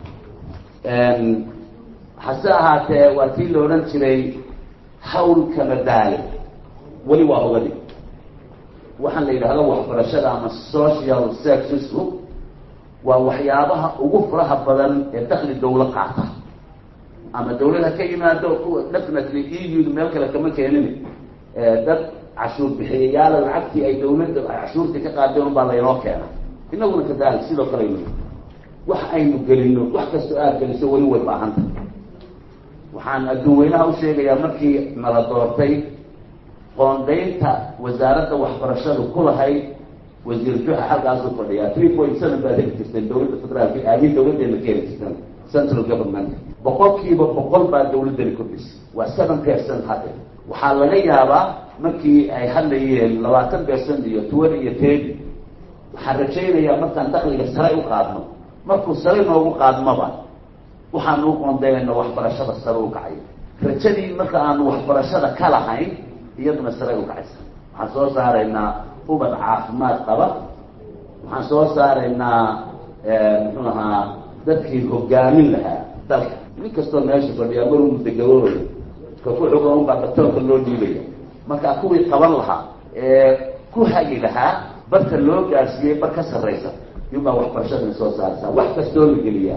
hase ahaatee waa tii la odhan jiray hawl kama daale weli waa ogadi waxaan la yidhahdo waxbarashada ama social sexism waa waxyaabaha ugu faraha badan ee dakli dawlo qaata ama dawlada ka yimaado kuwa definitely eu meel kale kama keenin dad cashuur bixiyayaala lacagtii ay dawladda ay cashuurtii ka qaadeen un baa laynoo keena inaguna kadalik sidoo kale aynu wax aynu gelino wax kastoo aad geliso weli way baahanta waxaan adduun weynaha u sheegayaa markii nala doortay qoondaynta wasaaradda waxbarashadu ku lahayd wasiir juxa halkaasuu fadhiyaa three point seven baad heli jirteen dawladda federaalka aadii dawladdeena ka heli jirteen central government boqolkiiba boqol baa dawladdani kordhisay waa seven percent hadde waxaa laga yaabaa markii ay hadlayeen labaatan percent iyo twenty iyo thirty waxaan rajaynayaa markaan dakliga sare u qaadno markuu sare noogu qaadmaba waxaanu u qoondeenayna waxbarashada sare u kacay rajadii marka aanu waxbarashada ka lahayn iyaduna sare u kacaysa waxaan soo saaraynaa ubad caafimaad qaba waxaan soo saaraynaa muxuu ahaa dadkii hogaamin lahaa dalka nin kastoo meesha fadhiyaa maruu mudagabooya ka ku xuga unbaa datoonka loo dhiibaya markaa kuwii qaban lahaa ee ku hagi lahaa barka loo gaarsiiyey bar ka sarraysa iyubaa waxbarashadana soo saaraysaa wax kastoo la geliyaa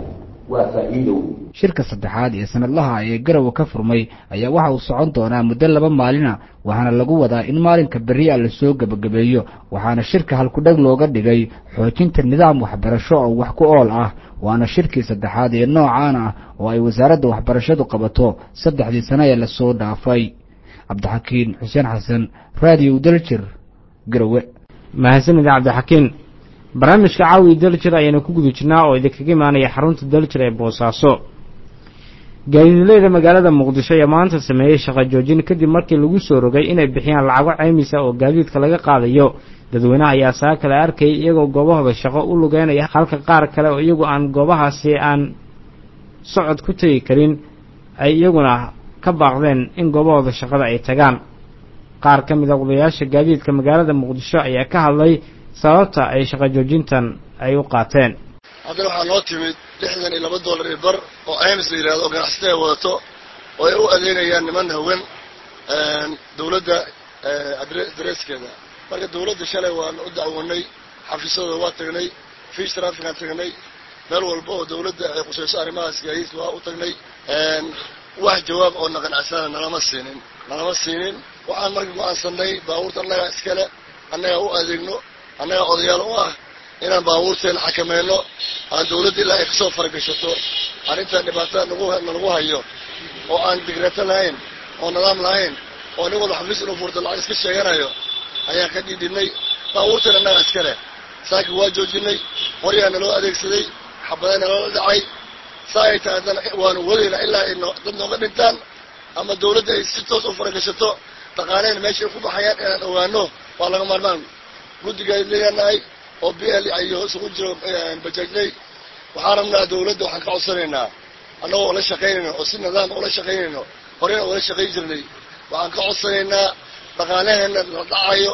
waa faa'iido shirka saddexaad ee sanadlaha ee garowe ka furmay ayaa waxa uu socon doonaa muddo laba maalina waxaana lagu wadaa in maalinka berri a lasoo gebagabeeyo waxaana shirka halkudheg looga dhigay xoojinta nidaam waxbarasho oo wax ku ool ah waana shirkii saddexaad ee noocaan ah oo ay wasaaradda waxbarashadu qabato saddexdii sano ee lasoo dhaafay cabdixakiin xuseen xasan raadiyo daljir garowe mahadsanida cabdixakiin barnaamijka caawi daljir ayaanu ku guda jirnaa oo idinkaga imaanaya xarunta daljir ee boosaaso gaadiidleyda magaalada muqdisho ayaa maanta sameeyey shaqo joojin kadib markii lagu soo rogay inay bixiyaan lacago caymis ah oo gaadiidka laga qaadayo dadweynaha ayaa saa kale arkayay iyagoo goobahooda shaqo u lugeynaya halka qaar kale oo iyagu aan goobahaasi aan socod ku tegi karin ay iyaguna ka baaqdeen in goobahooda shaqada ay tagaan qaar ka mid a odayaasha gaadiidka magaalada muqdisho ayaa ka hadlay sababta ay shaqo joojintan ay u qaateen haddana waxaa noo timid lixdan iyo laba dollar iyo bar oo ims la yidhahdo oo ganacsatada ay wadato oo ay u adeegayaan niman hawen dawladda dareeskeeda marka dawladda shalay waan u dacwonay xafiisyadooda waa tagnay fish trafican tagnay meel walba oo dawladda ay qusayso arrimahaas gaadiidka waa u tagnay wax jawaab oo na qanacsana nalama siinin nalama siinin waxaan marka go-aansanay baabuurta annagaa iskale annagaa u adeegno annagaa odayaal u ah inaan baabuurteena xakamayno aan dawladda ilaa ay kasoo faragashato arrintan dhibaatada nagu nalagu hayo oo aan digreeto lahayn oo nidaam lahayn oo nin walba xafiis inuu furto lacag iska sheeganayo ayaan ka dhidhinay baabuurteena annagaa iskale saakin waa joojinay qoryaa naloo adeegsaday xabaday naloola dhacay saa ay tahay haddana waanu wadaynaa ilaa ay no dad nooga dhintaan ama dawladda ay si toos u faragashato dhaqaalehena meesha ay ku baxayaan inaan ogaano waa laga maarmaan guddigaay leeyaanahay oo b l iyo isugu jiro bajaajley waxaan rabnaa dawladda waxaan ka codsanaynaa annagoo ula shaqaynayno oo si nidaam ula shaqaynayno horena ula shaqayn jirnay waxaan ka codsanaynaa dhaqaalaheena la dhacayo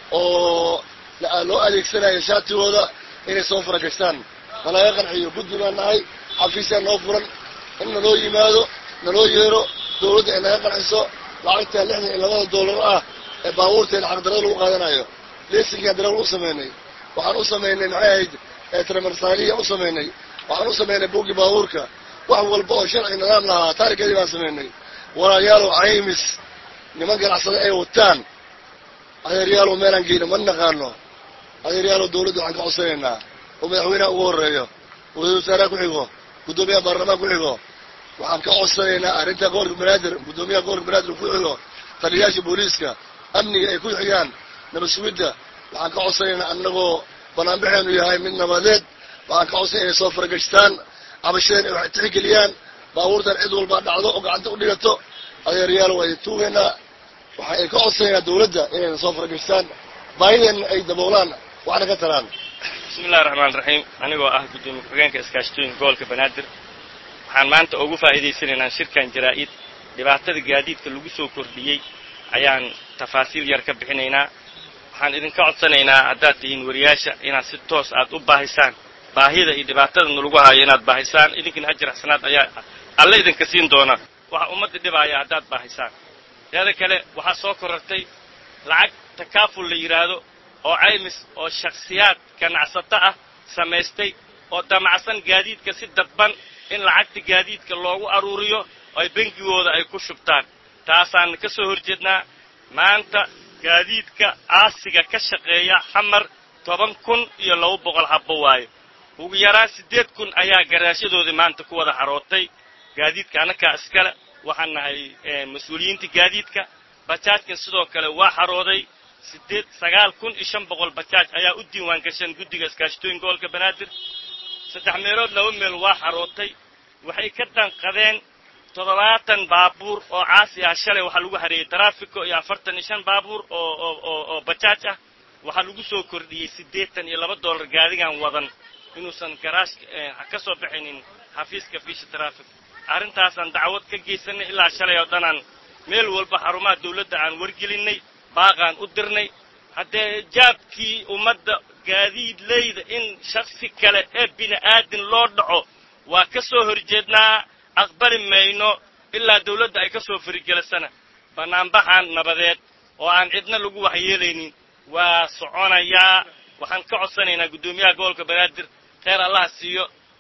oo loo adeegsanayo shaatigooda inay soo faragashtaan nalaga qanciyo guddi baan nahay xafiisyaa noo furan in naloo yimaado naloo yeero dawladda ay naga qanciso lacagta lixdan iyo labada dollar ah ee baabuurteena xaqdarada lagu qaadanayo lesinkaan darawal u sameynay waxaan u samaynay maxay ahayd tramarsaaliya u samaynay waxaan u samaynay buugii baabuurka wax walba oo sharci nidaam lahaa taarikeedii baan samaynay walaalyaalow caymis niman ganacsada ay wataan adeeryaalow meelaan geyno ma naqaano adeeryaalow dawladda waxaan ka codsanaynaa oo madaxweynaha ugu horeeyo wasiir wasaaraha ku xigo guddoomiyaha baarlamaan ku xigo waxaan ka codsanaynaa arrinta gobolka banaadir guddoomiyaha gobolka banaadir ku xigo taliyayaasha booliiska amniga ay ku xigaan nabad sugidda waxaan ka codsanaynaa annagoo banaanbaxeenu yahay mid nabadeed waxaan ka codsanay inay soo faragashtaan cabashadeen ay tixgeliyaan baabuurtan cid walbaa dhacdo oo gacanta u dhigato adeeryaal waa idin tuugaynaa waxa ay ka codsanaynaa dawladda inayna soo faragashtaan baahideenna ay daboolaan waxna ka taraan bismillahi raxmaan raxiim anigoo ah guddoomiye ku-xigeenka iskaashatooyinka gobolka banaadir waxaan maanta ugu faa'iidaysanaynaa shirkan jaraa-id dhibaatada gaadiidka lagu soo kordhiyey ayaan tafaasiil yar ka bixinaynaa waxaan idinka codsanaynaa haddaad tihiin wariyaasha inaad si toos aad u baahisaan baahida iyo dhibaatada nalagu haayo inaad baahisaan idinkana ajir xasanaad ayaa alle idinka siin doona waxa ummadda dhibaaya haddaad baahisaan teeda kale waxaa soo korortay lacag takaaful la yidhaahdo oo caymis oo shakhsiyaad ganacsato ah samaystay oo damacsan gaadiidka si dadban in lacagta gaadiidka loogu aruuriyo oo ay bengigooda ay ku shubtaan taasaan ka soo horjeednaa maanta gaadiidka aasiga ka shaqeeya xamar toban kun iyo laba boqol habbo waayo ugu yaraan siddeed kun ayaa garaashadoodii maanta ku wada xarootay gaadiidka annakaa iskale waxaan nahay mas-uuliyiinta gaadiidka bajaajkan sidoo kale waa xarooday siddeed sagaal kun iyo shan boqol bajaaj ayaa u diiwaan gashan guddiga iskaashatooyinka gobolka banaadir saddex meelood laba meel waa xarootay waxay ka danqadeen toddobaatan baabuur oo caasi ah shalay waxaa lagu hareeyey taraafiko iyo afartan iyo shan baabuur oo oo oo oo bajaaj ah waxaa lagu soo kordhiyey siddeetan iyo laba dollar gaadigan wadan inuusan garaash ka soo bixinin xafiiska fiisha traffic arrintaasaan dacwad ka geysanay ilaa shalay oo dhanaan meel walba xarumaha dawladda aan wargelinnay baaqaan u dirnay haddee jaabkii ummadda gaadiidleyda in shaksi kale ee bini aadin loo dhaco waa ka soo horjeednaa aqbali mayno ilaa dawladda ay ka soo farigelisana bannaanbaxan nabadeed oo aan cidna lagu waxyeelaynin waa soconayaa waxaan ka codsanaynaa guddoomiyaha gobolka banaadir kheyr allaha siiyo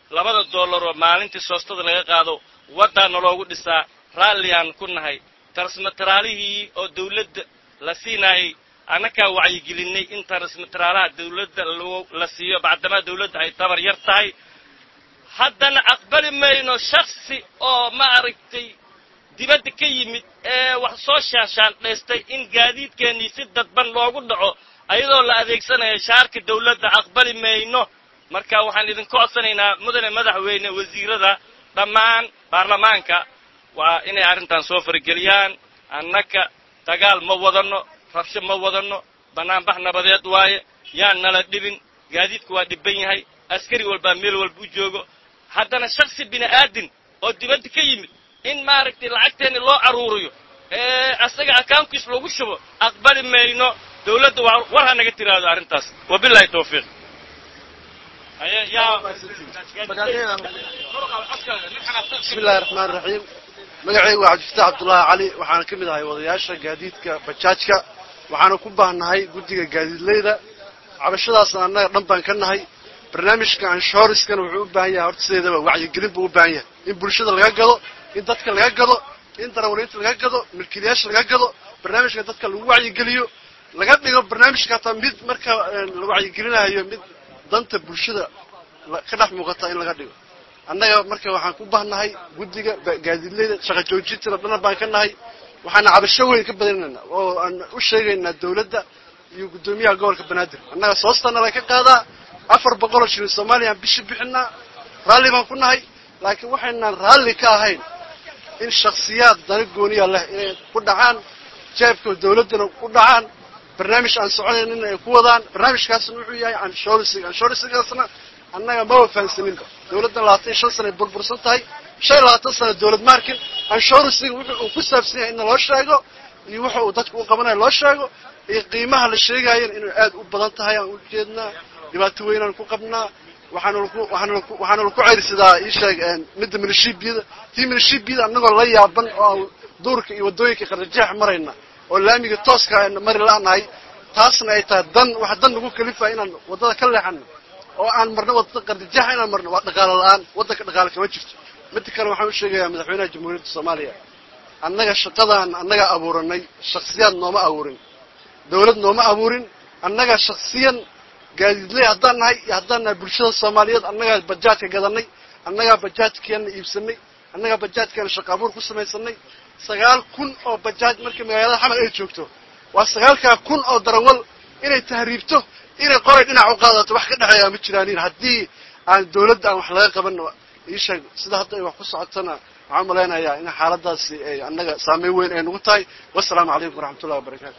labada dollar oo maalintii soostada laga qaado waddaa naloogu dhisaa raalliyaan ku nahay tarsmataraalihii oo dawladda la siinaayay annakaa wacyigelinay in tarsmataraalaha dawladda la siiyo bacdamaa dawladda ay tabar yar tahay haddana aqbali mayno shaksi oo ma aragtay dibadda ka yimid ee wax soo shaashaandhaystay in gaadiidkeennii si dadban loogu dhaco ayadoo la adeegsanayo shaarka dawladda aqbali mayno marka waxaan idinka codsanaynaa mudane madaxweyne wasiirada dhammaan baarlamaanka waa inay arrintan soo farageliyaan annaka dagaal ma wadanno rabsho ma wadanno bannaanbax nabadeed waaye yaan nala dhibin gaadiidku waa dhibban yahay askari walbaa meel walba u joogo haddana shaksi bini aadin oo dibadda ka yimid in maaragtay lacagteenni loo carruuriyo ee asaga akaunkiis lagu shubo aqbali mayno dawladda waa war ha naga tiraahdo arrintaas wabilahi tawfiiq bismi illahi raxmaan raxiim magacaygu waa cabdifataax cabdullaahi cali waxaana ka mid ahay wadayaasha gaadiidka bajaajka waxaana ku baahnahay guddiga gaadiidleyda cabashadaasna annaga dhan baan ka nahay barnaamijka anshoriskana wuxuu u baahan yahay horta sideedaba wacyigelin buu u baahan yahay in bulshada laga gado in dadka laga gado in darawaliinta laga gado milkiilayaasha laga gado barnaamijka dadka lagu wacyigeliyo laga dhigo barnaamijka hataa mid marka la wacyigelinayo mid danta bulshada ka dhex muuqata in laga dhigo annaga marka waxaan ku bahnahay guddiga gaadiidleyda shaqa joojintina dana baan ka nahay waxaana cabasho weyn ka badinaynaa oo aan u sheegaynaa dawladda iyo guddoomiyaha gobolka banaadir annaga soostana la ka qaadaa afar boqoloo shilin soomaaliya aan bishi bixinaa raalli baan ku nahay laakiin waxaynaan raalli ka ahayn in shaksiyaad dana gooniya leh inay ku dhacaan jeebka dawladdana ku dhacaan barnaamij aan soconayn ay ku wadaan barnaamijkaasna wuxuu yahay anshorisiga anshorisigaasna annaga maba fahansaninba dawladdan labaatan iyo shan sana ay burbursan tahay shan iyo labaatan sana dawlad maarkin anshorisiga wuxuu uu ku saabsan yahay in loo sheego iyo wuxa uu dadka u qabanayo loo sheego iyo qiimaha la sheegaayana inuu aad u badan tahay aan u jeednaa dhibaato weynaan ku qabnaa waxaana laku waxaana laku waxaana laku ceyrsadaa ii sheeg midda milishiibiyada tii milishiibiyada annagoo la yaaban oo aan duurka iyo waddooyinka qardajeex marayna oo laamiga tooska ayna mari la'nahay taasna ay tahay dan waxa dan nagu kalifaya inaan waddada ka leexano oo aan marno waddada qardajeexa inaan marno waa dhaqaalo la'aan waddanka dhaqaale kama jirto midda kale waxaan u sheegayaa madaxweynaha jamhuuriyadda soomaaliya annaga shaqadaan annaga abuuranay shaksiyaad nooma abuurin dawlad nooma abuurin annaga shaksiyan gaadiidley haddaan nahay iyo haddaan nahay bulshada soomaaliyeed annagaa bajaadka gadanay annagaa bajaajkeena iibsanay annagaa bajaajkeena shaqa abuur ku samaysanay sagaal kun oo bajaaj markii magaalada xamar ay joogto waa sagaalkaa kun oo darawal inay tahriibto inay qoray dhinac u qaadato wax ka dhexeeyaa ma jiraanin haddii aan dawladda aan wax laga qaban ii sheeg sida hadda ay wax ku socotana waxaan malaynayaa in xaaladaasi ay annaga saameyn weyn ay nagu tahay wasalaamu calaykum waraxmatullahi wabarakaatu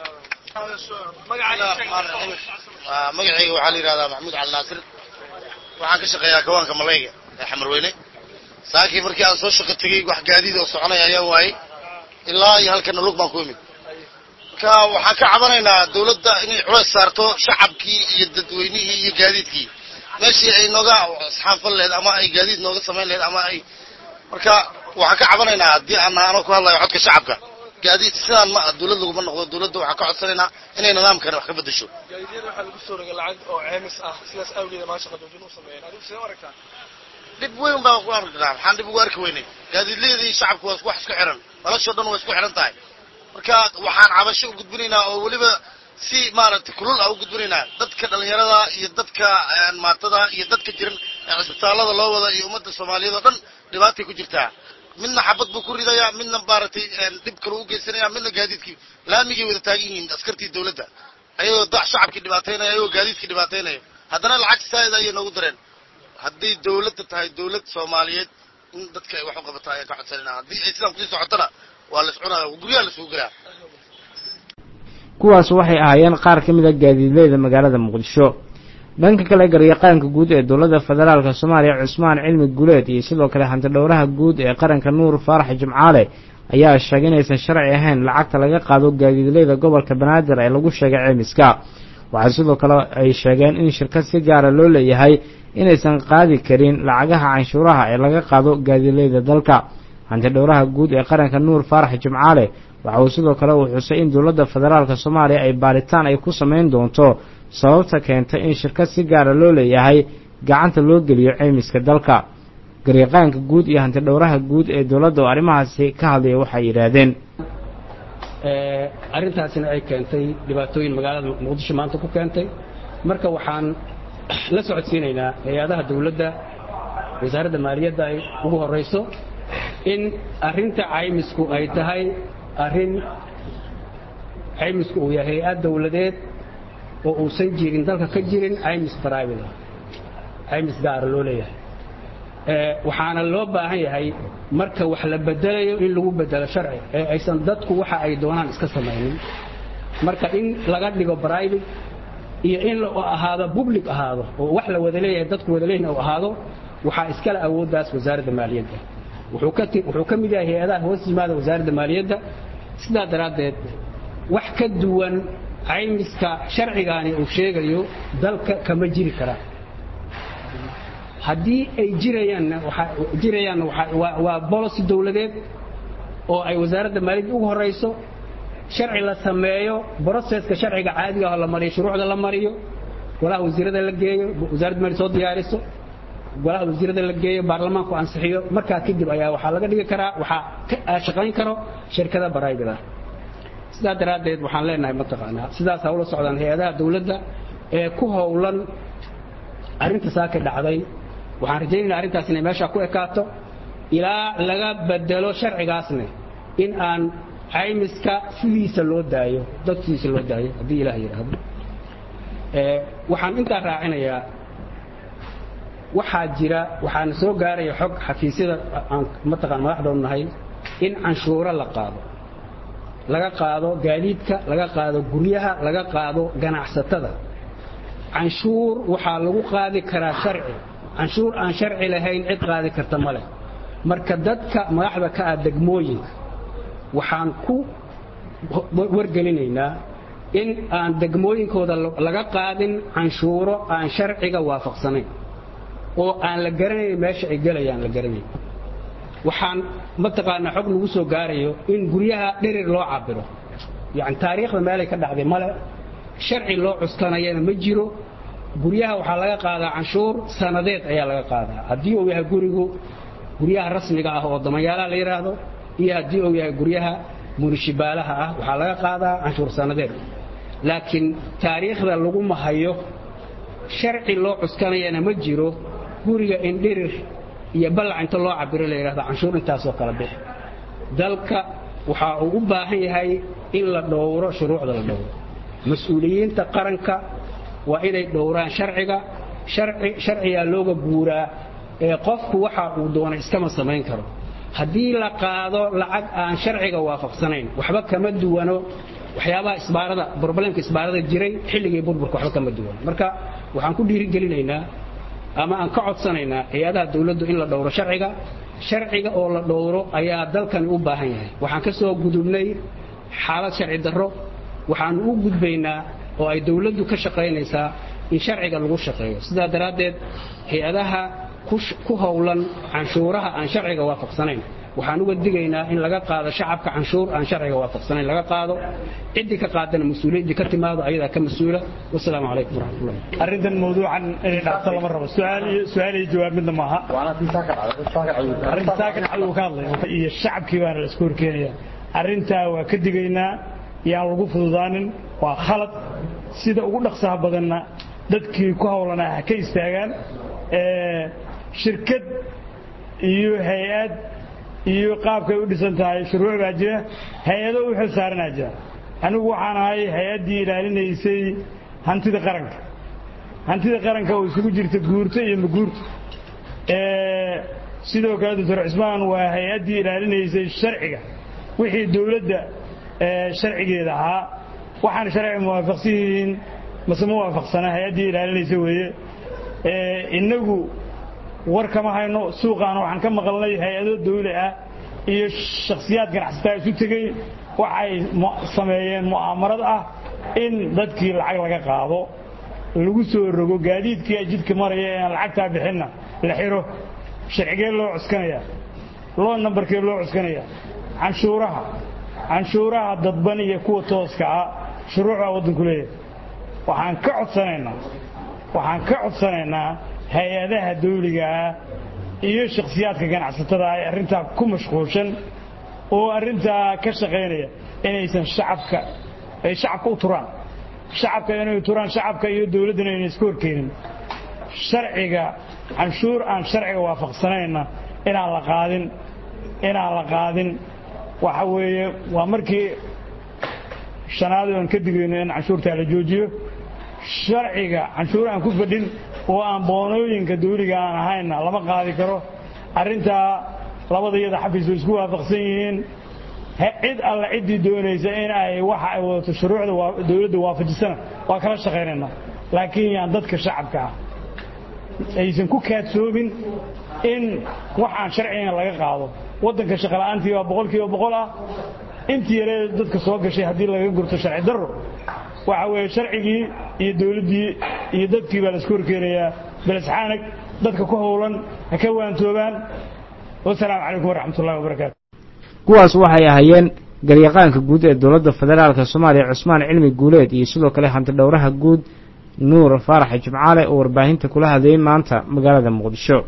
magacayga waxaa la yidhahdaa maxamuud cali naasir waxaan ka shaqeeyaa kawaanka malayga ee xamarweyne saakii markii aan soo shaqo tegey wax gaadiid oo soconaya ayaa waayey ilaa iyo halkana lug baan ku imid marka waxaan ka cabanaynaa dawladda inay culays saarto shacabkii iyo dadweynihii iyo gaadiidkii meeshii ay nooga asxaanfal laheyd ama ay gaadiid nooga samayn laheyd ama ay marka waxaan ka cabanaynaa haddii aan anoo ku hadlayo codka shacabka gaadiid sidaan ma dawlad laguma noqdo dawladda waxaan ka codsanaynaa inay nidaamkani wax ka bedesho gaadiidyada waxaa lagu soo rogay lacag oo ceemis ah sidaas awgeeda maa shaqa joojin u sameeyeen adigu sidee u aragtaa dhib weyn baan ku arkaa maxaan dhib ugu arki weynay gaadiidleyadii shacabku waa wax isku xiran noloshoo dhan waa isku xiran tahay marka waxaan cabasho u gudbinaynaa oo weliba si maaragtay kulul ah u gudbinaynaa dadka dhalinyarada iyo dadka maatada iyo dadka jiran ee cisbitaallada loo wada iyo ummadda soomaaliyeed oo dhan dhibaatay ku jirtaa midna xabad buu ku ridayaa midna maaragtay dhib kale u geysanaya midna gaadiidkii laamigay wada taagan yihiin askartii dawladda ayagoo da shacabkii dhibaataynaya ayagoo gaadiidkii dhibaataynaya haddana lacag saa'id ayay noogu dareen hadday dawladda tahay dawlad soomaaliyeed in dadka ay wax u qabataa ayaan ka codsanayna haddii ay sidaan kusii socotona waa la iscunaya guryaha la isugu gelaa kuwaas waxay ahaayeen qaar ka mid a gaadiidleyda magaalada muqdisho dhanka kale garyaqaanka guud ee dowladda federaalk soomaaliya cusmaan cilmi guleed iyo sidoo kale hantidhowraha guud ee qaranka nuur faarax jimcaale ayaa sheegay inaysan sharci ahayn lacagta laga qaado gaadiidleyda gobolka banaadir ee lagu sheegay ceymiska waxaa sidoo kale ay sheegeen in shirkad si gaara loo leeyahay inaysan qaadi karin lacagaha canshuuraha ee laga qaado gaadiidleyda dalka hantidhowraha guud ee qaranka nuur faarax jimcaale waxa uu sidoo kale uu xusay in dowladda federaalk soomaaliya ay baaritaan ay ku samayn doonto sababta keentay in shirkad si gaara loo leeyahay gacanta loo geliyo ceymiska dalka garyaqaanka guud iyo hanti dhowraha guud ee dowladda oo arrimahaasi ka hadlaya waxay yidhaahdeen arrintaasina ay keentay dhibaatooyin magaalada muqdisho maanta ku keentay marka waxaan la socodsiinaynaa hay-adaha dowladda wasaaradda maaliyadda ay ugu horrayso in arrinta caymisku ay tahay arrin caymisku uu yahay hay-ad dowladeed oo uusan jirin dalka ka jirin caymis private caymis gaara loo leeyahay waxaana loo baahan yahay marka wax la bedelayo in lagu bedelo sharci ee aysan dadku waxa ay doonaan iska samaynin marka in laga dhigo private iyo in la ahaado public ahaado oo wax la wada leeyahay dadku wada leeyihin uu ahaado waxaa iskale awooddaas wasaaradda maaliyadda wuxuu ka wuxuu ka mid yahay hay-adaha hoos yimaada wasaaradda maaliyadda sidaa daraaddeed wax ka duwan caymiska sharcigaani uu sheegayo dalka kama jiri karaa haddii ay jirayaanna waxaa jirayaanna waxaa waa policy dowladeed oo ay wasaaradda maaliyadda ugu horrayso sharci la sameeyo broseska sharciga caadiga ah la mariyo shuruucda la mariyo golaha wasiirada la geeyo wasaaradda maaliyad soo diyaariso golaha wasiirada la geeyo baarlamaanku ansixiyo markaa kadib ayaa waxaa laga dhigi karaa waxaa ka shaqayn karo shirkada baraybida sidaa daraaddeed waxaan leenahay mataqaanaa sidaas hawla socdaan hay-adaha dowladda ee ku howlan arrinta saaka dhacday waxaan rajaynaynaa arrintaas inay meeshaa ku ekaato ilaa laga bedelo sharcigaasne in aan caymiska sidiisa loo daayo dadkiisa loo daayo haddii ilaah yidhaahdo waxaan intaa raacinayaa waxaa jira waxaana soo gaaraya xog xafiisyada aan mataqaan madaxdoon nahay in canshuuro la qaado laga qaado gaadiidka laga qaado guryaha laga qaado ganacsatada canshuur waxaa lagu qaadi karaa sharci canshuur aan sharci lahayn cid qaadi karta ma leh marka dadka madaxda ka ah degmooyinka waxaan ku wargelinaynaa in aan degmooyinkooda laga qaadin canshuuro aan sharciga waafaqsanayn oo aan la garanayn meesha ay gelayaan la garanayn waxaan mataqaanaa xog lagu soo gaarayo in guryaha dhirir loo cabiro yani taariikhda meelay ka dhacday male sharci loo cuskanayana ma jiro guryaha waxaa laga qaadaa canshuur sanadeed ayaa laga qaadaa haddii uu yahay gurigu guryaha rasmiga ah oo damayaalaha la yidhaahdo iyo haddii uu yahay guryaha munishibaalaha ah waxaa laga qaadaa canshuur sanadeed laakiin taariikhda laguma hayo sharci loo cuskanayana ma jiro guriga in dhirir iyo ballac inta loo cabiro la yidhahdo canshuur intaasoo kala bix dalka waxa uu u baahan yahay in la dhowro shuruucda la dhowro mas-uuliyiinta qaranka waa inay dhowraan sharciga sharcigaa looga guuraa ee qofku waxa uu doonay iskama samayn karo haddii la qaado lacag aan sharciga waafaqsanayn waxba kama duwano waxyaabaha isbaarada broblemka isbaarada jiray xilligii burburka waxba kama duwano marka waxaan ku dhiirigelinaynaa ama aan ka codsanaynaa hay-adaha dowladdu in la dhowro sharciga sharciga oo la dhowro ayaa dalkani u baahan yahay waxaan ka soo gudubnay xaalad sharci darro waxaanu u gudbaynaa oo ay dowladdu ka shaqaynaysaa in sharciga lagu shaqeeyo sidaa daraaddeed hay-adaha ku howlan canshuuraha aan sharciga waafaqsanayn waxaan uga digaynaa in laga qaado shacabka canshuur aan sharciga waafaqsanayn laga qaado ciddii ka qaadana mas-uuliyaddii ka timaado ayadaa ka mas-uula wasalaamu calaykum waraxmatullah arrintan mawduucan inay dhacto lama rabo su-aal iyo su-aal iyo jawaab midna maaha arrinta saakan cadow ka hadlay iyo shacabkii baana la isku horkeenaya arrintaa waa ka digaynaa yaan lagu fududaanin waa khalad sida ugu dhaqsaha badanna dadkii ku howlanaa ha ka istaagaan shirkad iyo hay-ad iyo qaabkay u dhisan tahay shuruuc baa jira hay-ado u xil saaranaa jira anigu waxaan ahay hay-addii ilaalinaysay hantida qaranka hantida qaranka oo isugu jirta guurto iyo maguurto sidoo kale doctor cismaan waa hay-addii ilaalinaysay sharciga wixii dowladda sharcigeeda ahaa waxaan sharciga muwaafaqsan yihiin mase ma waafaqsana hay-addii ilaalinaysa weeye innagu war kama hayno suuqaana waxaan ka maqalnay hay-ado dawli ah iyo shakhsiyaad ganacsataa isu tegey waxay sameeyeen mu'aamarad ah in dadkii lacag laga qaado lagu soo rogo gaadiidkii jidka maraya eeaan lacagtaa bixinna la xiro sharcigee loo cuskanaya loo nambarkee loo cuskanaya canshuuraha canshuuraha dadban iyo kuwa tooska ah shuruucbaa waddanku leeyahay waxaan ka codsanaynaa waxaan ka codsanaynaa hay-adaha dawliga ah iyo shakhsiyaadka ganacsatada ay arrintaa ku mashquulshan oo arrintaa ka shaqaynaya inaysan shacabka ay shacabka u turaan shacabka inay turaan shacabka iyo dawladdana inay iska horkeenin sharciga canshuur aan sharciga waafaqsanayna inaan la qaadin inaan la qaadin waxa weeye waa markii shanaad oan ka digayno in canshuurtaa la joojiyo sharciga canshuur aan ku fadhin oo aan boonooyinka dawliga aan ahaynna lama qaadi karo arrintaa labada iyada xafiis way isku waafaqsan yihiin cid alle ciddii doonaysa in ay waxa ay wadato shuruucda dawladda waafajisana waa kala shaqaynaynaa laakiin yaan dadka shacabka ah aysan ku kaadsoobin in waxaan sharcigan laga qaado waddanka shaqola'aantii waa boqol kiiba boqol ah intii yaree dadka soo gashay haddii laga gurto sharci darro waxa weeye sharcigii iyo dawladdii iyo dadkii baa laisku horkeenayaa belisxaanag dadka ku howlan ha ka waantoobaan wasalaamu calaykum waraxmat ullahi wabarakaatu kuwaas waxay ahaayeen garyaqaanka guud ee dowladda federaalk soomaaliya cusmaan cilmi guuleed iyo sidoo kale hantidhowraha guud nuur faarax jimcaale oo warbaahinta kula hadlayay maanta magaalada muqdisho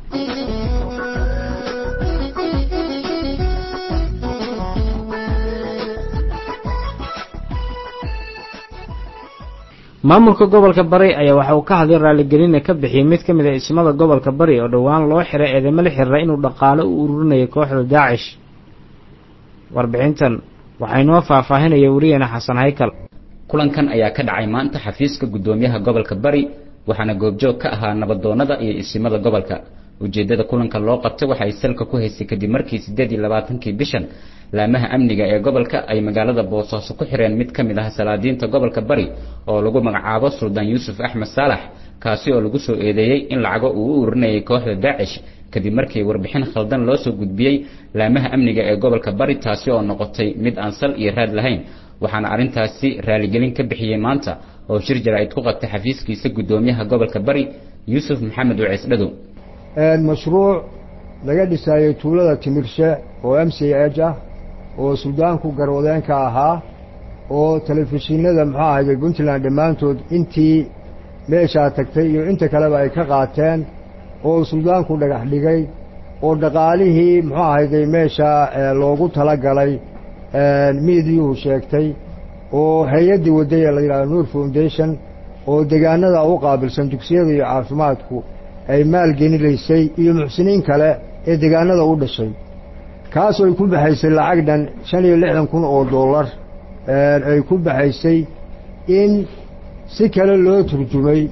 maamulka gobolka bari ayaa waxa uu ka hadlay raaligelina ka bixiyey mid ka mid a ismada gobolka bari oo dhowaan loo xiray eedamo la xiriira inuu dhaqaalo u ururinayay kooxda daacish warbixintan waxaa inoo faahfaahinaya wariyeena xasan haykal kulankan ayaa ka dhacay maanta xafiiska guddoomiyaha gobolka bari waxaana goobjoog ka ahaa nabadoonnada iyo isimada gobolka ujeeddada kulanka loo qabtay waxay salka ku haysay kadib markii siddeed iyo labaatankii bishan laamaha amniga ee gobolka ay magaalada boosaaso ku xireen mid ka mid ah salaadiinta gobolka bari oo lagu magacaabo suldaan yuusuf axmed saalax kaasi oo lagu soo eedeeyey in lacago uu u urinayay kooxda daacish kadib markii warbixin khaldan loo soo gudbiyey laamaha amniga ee gobolka bari taasi oo noqotay mid aan sal iyo raad lahayn waxaana arrintaasi raaligelin ka bixiyey maanta oo shir jaraa'id ku qabtay xafiiskiisa guddoomiyaha gobolka bari yuusuf maxamed waceys dhadow mashruuc laga dhisaayey tuulada timirshe oo m c h ah oo suldaanku garwadeenka ahaa oo telefishinada muxuu ahayday puntland dhammaantood intii meeshaa tagtay iyo inta kaleba ay ka qaateen oo suldaanku dhagax dhigay oo dhaqaalihii muxuu ahayday meesha loogu talagalay miidiyuhu sheegtay oo hay-addii wadday ee la yidhahdo nuur foundation oo degaanada u qaabilsan dugsiyada iyo caafimaadku ay maalgelinaysay iyo muxsiniin kale ee degaanada u dhashay kaasoo ay ku baxaysay lacag dhan shan iyo lixdan kun oo dollar ay ku baxaysay in si kale loo turjumay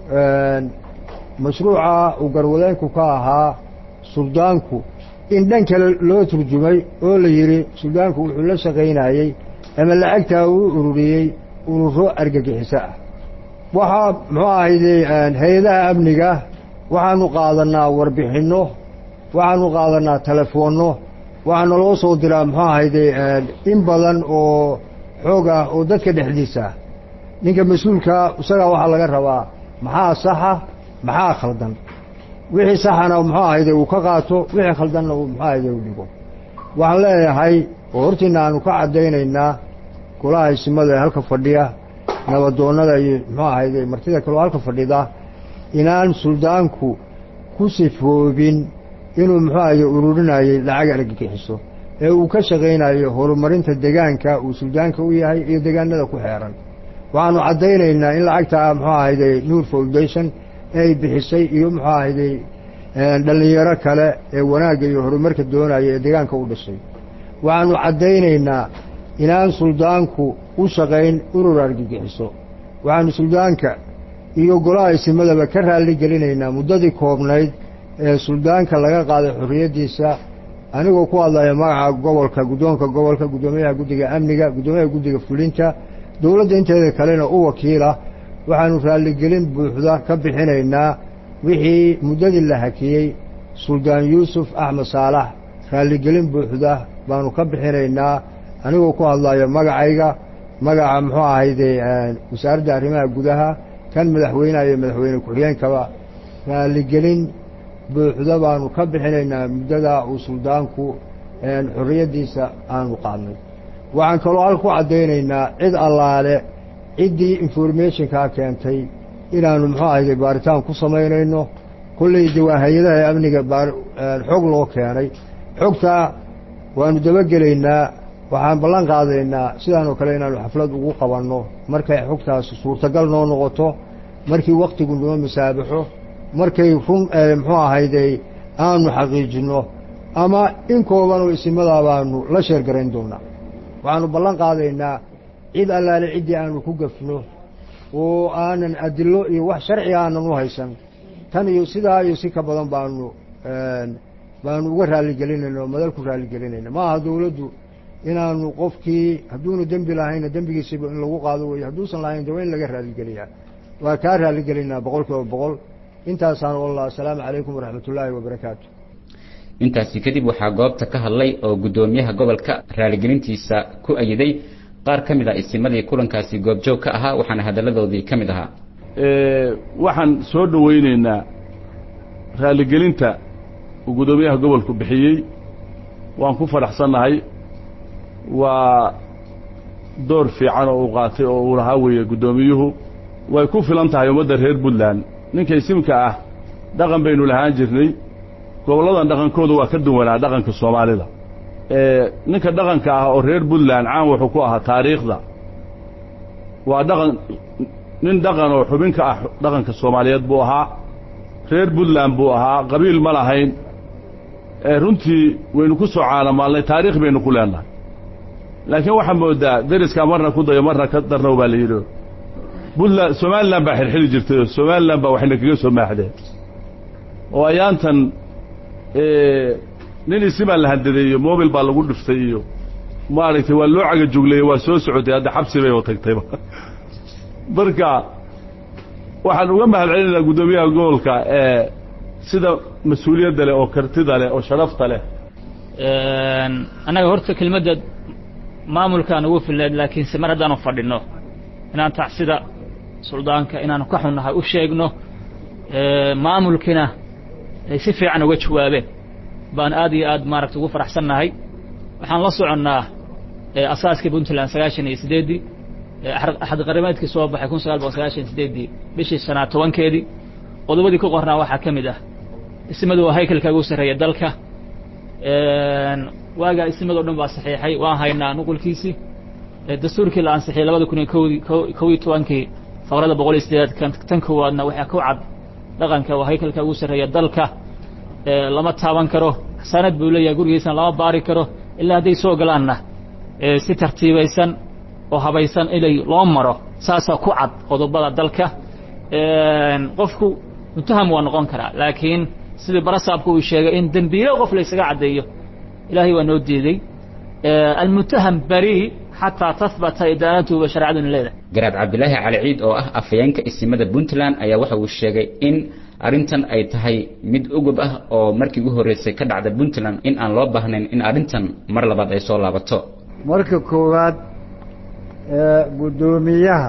mashruuca uu garwadeenku ka ahaa suldaanku in dhan kale loo turjumay oo la yidhi suldaanku wuxuu la shaqaynayey ama lacagtaa uu ururiyey ururo argagixiso ah waxaa muxuu ahayde hay-adaha amniga waxaanu qaadanaa warbixinno waxaanu qaadanaa telefoonno waxaana loo soo diraa muxuu ahayde in badan oo xoog ah oo dadka dhexdiisa ah ninka mas-uulkaa isagaa waxaa laga rabaa maxaa saxa maxaa khaldan wixii saxana muxuu ahayde uu ka qaato wixii khaldanna uu muxuu ahayde u dhigo waxaan leeyahay oo hortiina aanu ka caddaynaynaa golaha isimada ee halka fadhiya nabadoonnada iyo muxuu ahayde martida kaleo halka fadhida inaan suldaanku ku sifoobin inuu muxuu ahayde ururinayey lacag argagixiso ee uu ka shaqaynayo horumarinta degaanka uu suldaanka u yahay iyo degaanada ku xeeran waxaanu caddaynaynaa in lacagtaa muxuu ahayde nuur foundation ay bixisay iyo muxuu ahayde dhallinyaro kale ee wanaagga iyo horumarka doonaya ee degaanka u dhashay waxaanu caddaynaynaa inaan suldaanku u shaqayn urur argagixiso waxaanu suldaanka iyo golaha isimadaba ka raalli gelinaynaa muddadii koobnayd ee suldaanka laga qaaday xorriyaddiisa anigoo ku hadlaya magaca gobolka guddoonka gobolka guddoomiyaha guddiga amniga guddoomiyaha guddiga fulinta dowladda inteeda kalena u wakiila waxaanu raalligelin buuxda ka bixinaynaa wixii muddadii la hakiyey suldaan yuusuf axmed saalax raalligelin buuxda baanu ka bixinaynaa anigoo ku hadlayo magacayga magaca muxuu ahayde wasaaradda arrimaha gudaha kan madaxweyneha iyo madaxweyne ku-xigeenkaba raalligelin buuxda baanu ka bixinaynaa muddadaa uu suldaanku xorriyaddiisa aanu qaadnay waxaan kaloo halka ku caddaynaynaa cid allaale ciddii informationkaa keentay inaannu muxuu ahayde baaritaan ku samaynayno kolley de waa hay-adaha amniga baar xog loo keenay xogtaa waanu dabagelaynaa waxaan ballan qaadaynaa sidaan oo kale inaanu xaflad ugu qabanno markay xogtaasi suurtagal noo noqoto markii waktigu noo masaabaxo markay run muxuu ahayday aanu xaqiijinno ama in kooban oo isimadaa baanu la sheergarayn doonaa waxaanu ballan qaadaynaa cid allaale ciddii aanu ku gafno oo aanan adilo iyo wax sharci aanan u haysan tan iyo sidaa iyo si ka badan baanu baanu uga raaligelinayna oo madal ku raaligelinayna ma aha dawladdu inaanu qofkii hadduunu dembi lahayna dembigiisiba in lagu qaado weeye hadduusan lahayn de waa in laga raaligelyaa waa kaa raaligelinaa boqol kiiba boqol intaasaan wallah asalaamu calaykum waraxmat ullaahi wabarakaatu intaasi kadib waxaa goobta ka hadlay oo guddoomiyaha gobolka raaligelintiisa ku ayiday qaar ka mid ah isimadii kulankaasi goobjoog ka ahaa waxaana hadalladoodii ka mid ahaa waxaan soo dhowaynaynaa raaligelinta uu guddoomiyaha gobolku bixiyey waan ku faraxsannahay waa door fiican oo uu qaatay oo uu lahaa weeye guddoomiyuhu way ku filan tahay ummadda reer puntland ninka isimka ah dhaqan baynu lahaan jirnay gobolladan dhaqankooda waa ka duwanaa dhaqanka soomaalida ninka dhaqanka ah oo reer puntland caan wuxuu ku ahaa taariikhda waa dhaqan nin dhaqan oo xubin ka ah dhaqanka soomaaliyeed buu ahaa reer puntland buu ahaa qabiil ma lahayn runtii waynu ku soo caalamaalnay taariikh baynu ku leenahay laakiin waxaa moodaa deriskaa marna ku dayo marna ka darnow baa la yidhi puntland somalilan baa xilxili jirtay oo somalilan baa waxayna kaga soo maaxdeen oo ayaantan nin isimaa la handadeeyo mobil baa lagu dhiftay iyo maaragtay waa loo cagajugleeye waa soo socotay hadda xabsi bay tagtayba marka waxaan uga mahad celinaynaa guddoomiyaha gobolka ee sida mas-uuliyadda leh oo kartida leh oo sharafta leh annaga horta kelmadda maamulkaan ugu filneed laakiinse mar haddaanu fadhinno inaan tacsida suldaanka inaanu ka xunnahay u sheegno maamulkiina ay si fiican uga jawaabeen baan aad iyo aad maaragta ugu faraxsannahay waxaan la soconnaa asaaskii puntland sagaashan iyo siddeeddii axad qarimeedkii soo baxay kun sagaal boqol sagaashan iyo siddeeddii bishii sanaad tobankeedii qodobadii ku qornaa waxaa ka mid ah ismadu waa haykalka ugu sarreeya dalka waagaa ismadoo dhan baa saxiixay waan haynaa nuqulkiisii dastuurkii la ansixiyey labada kun iyo kowdii kow iyo tobankii faqrada boqol iyo siddeedaad tan koowaadna waxaa ku cad dhaqanka waa haykalka ugu sarreeya dalka lama taaban karo sanad buu leeyahay gurigiisana lama baari karo ilaa hadday soo galaanna si tartiibaysan oo habaysan inay loo maro saasaa ku cad qodobada dalka qofku muntaham waa noqon karaa laakiin sidii barasaabku uu sheegay in dembiilo qof laysaga caddeeyo ilaahay waa noo diiday almuntaham bari xataa tahbata idaanatuhu ba shareecaduna leedahay garaad cabdilaahi cali ciid oo ah afhayeenka isimada puntland ayaa waxa uu sheegay in arrintan ay tahay mid ugub ah oo markii ugu horreysay ka dhacda puntland in aan loo baahnayn in arrintan mar labaad ay soo laabato marka koowaad guddoomiyaha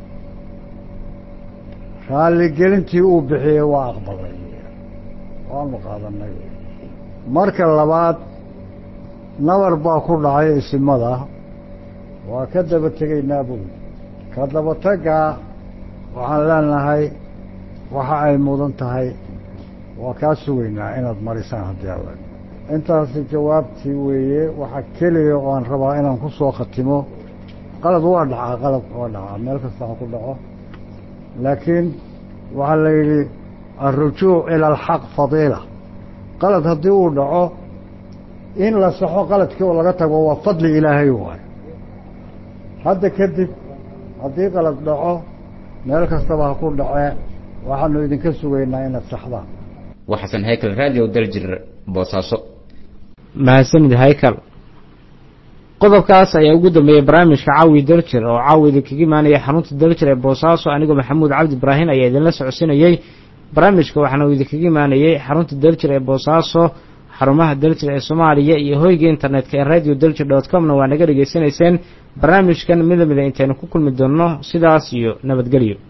raalligelintii uu bixiyey waa aqbalay waanu qaadanay marka labaad nabar baa ku dhacay isimada waa ka daba tegaynaa buy ka dabataggaa waxaan leenahay waxa ay mudan tahay waa kaa sugaynaa inaad marisaan haddii alla intaasi jawaabtii weeye waxaa keliya oo aan rabaa inaan ku soo khatimo qalad waa dhacaa qalad waa dhacaa meel kasta ha ku dhaco laakiin waxaa la yidhi alrujuuc ila alxaq fadiila qalad haddii uu dhaco in la saxo qaladkii oo laga tago waa fadli ilaahay waayo hadda kadib haddii qalad dhaco meel kastaba ha ku dhacee waxaanu idinka sugaynaa inaad saxdaan waa xasan haykal radio daljir boosaaso mahadsanid haykal qodobkaas ayaa ugu dambeeyey barnaamijka caawi daljir oo caawi idinkaga imaanaya xarunta daljir ee boosaaso anigoo maxamuud cabdi ibraahin ayaa idinla socodsinayey barnaamijka waxaana uu idinkaga imaanayey xarunta daljir ee boosaaso xarumaha daljir ee soomaaliya iyo hoyga internetka ee radio daljir dot comna waa naga dhegaysanayseen barnaamijkan mida mida intaynu ku kulmi doonno sidaas iyo nabadgelyo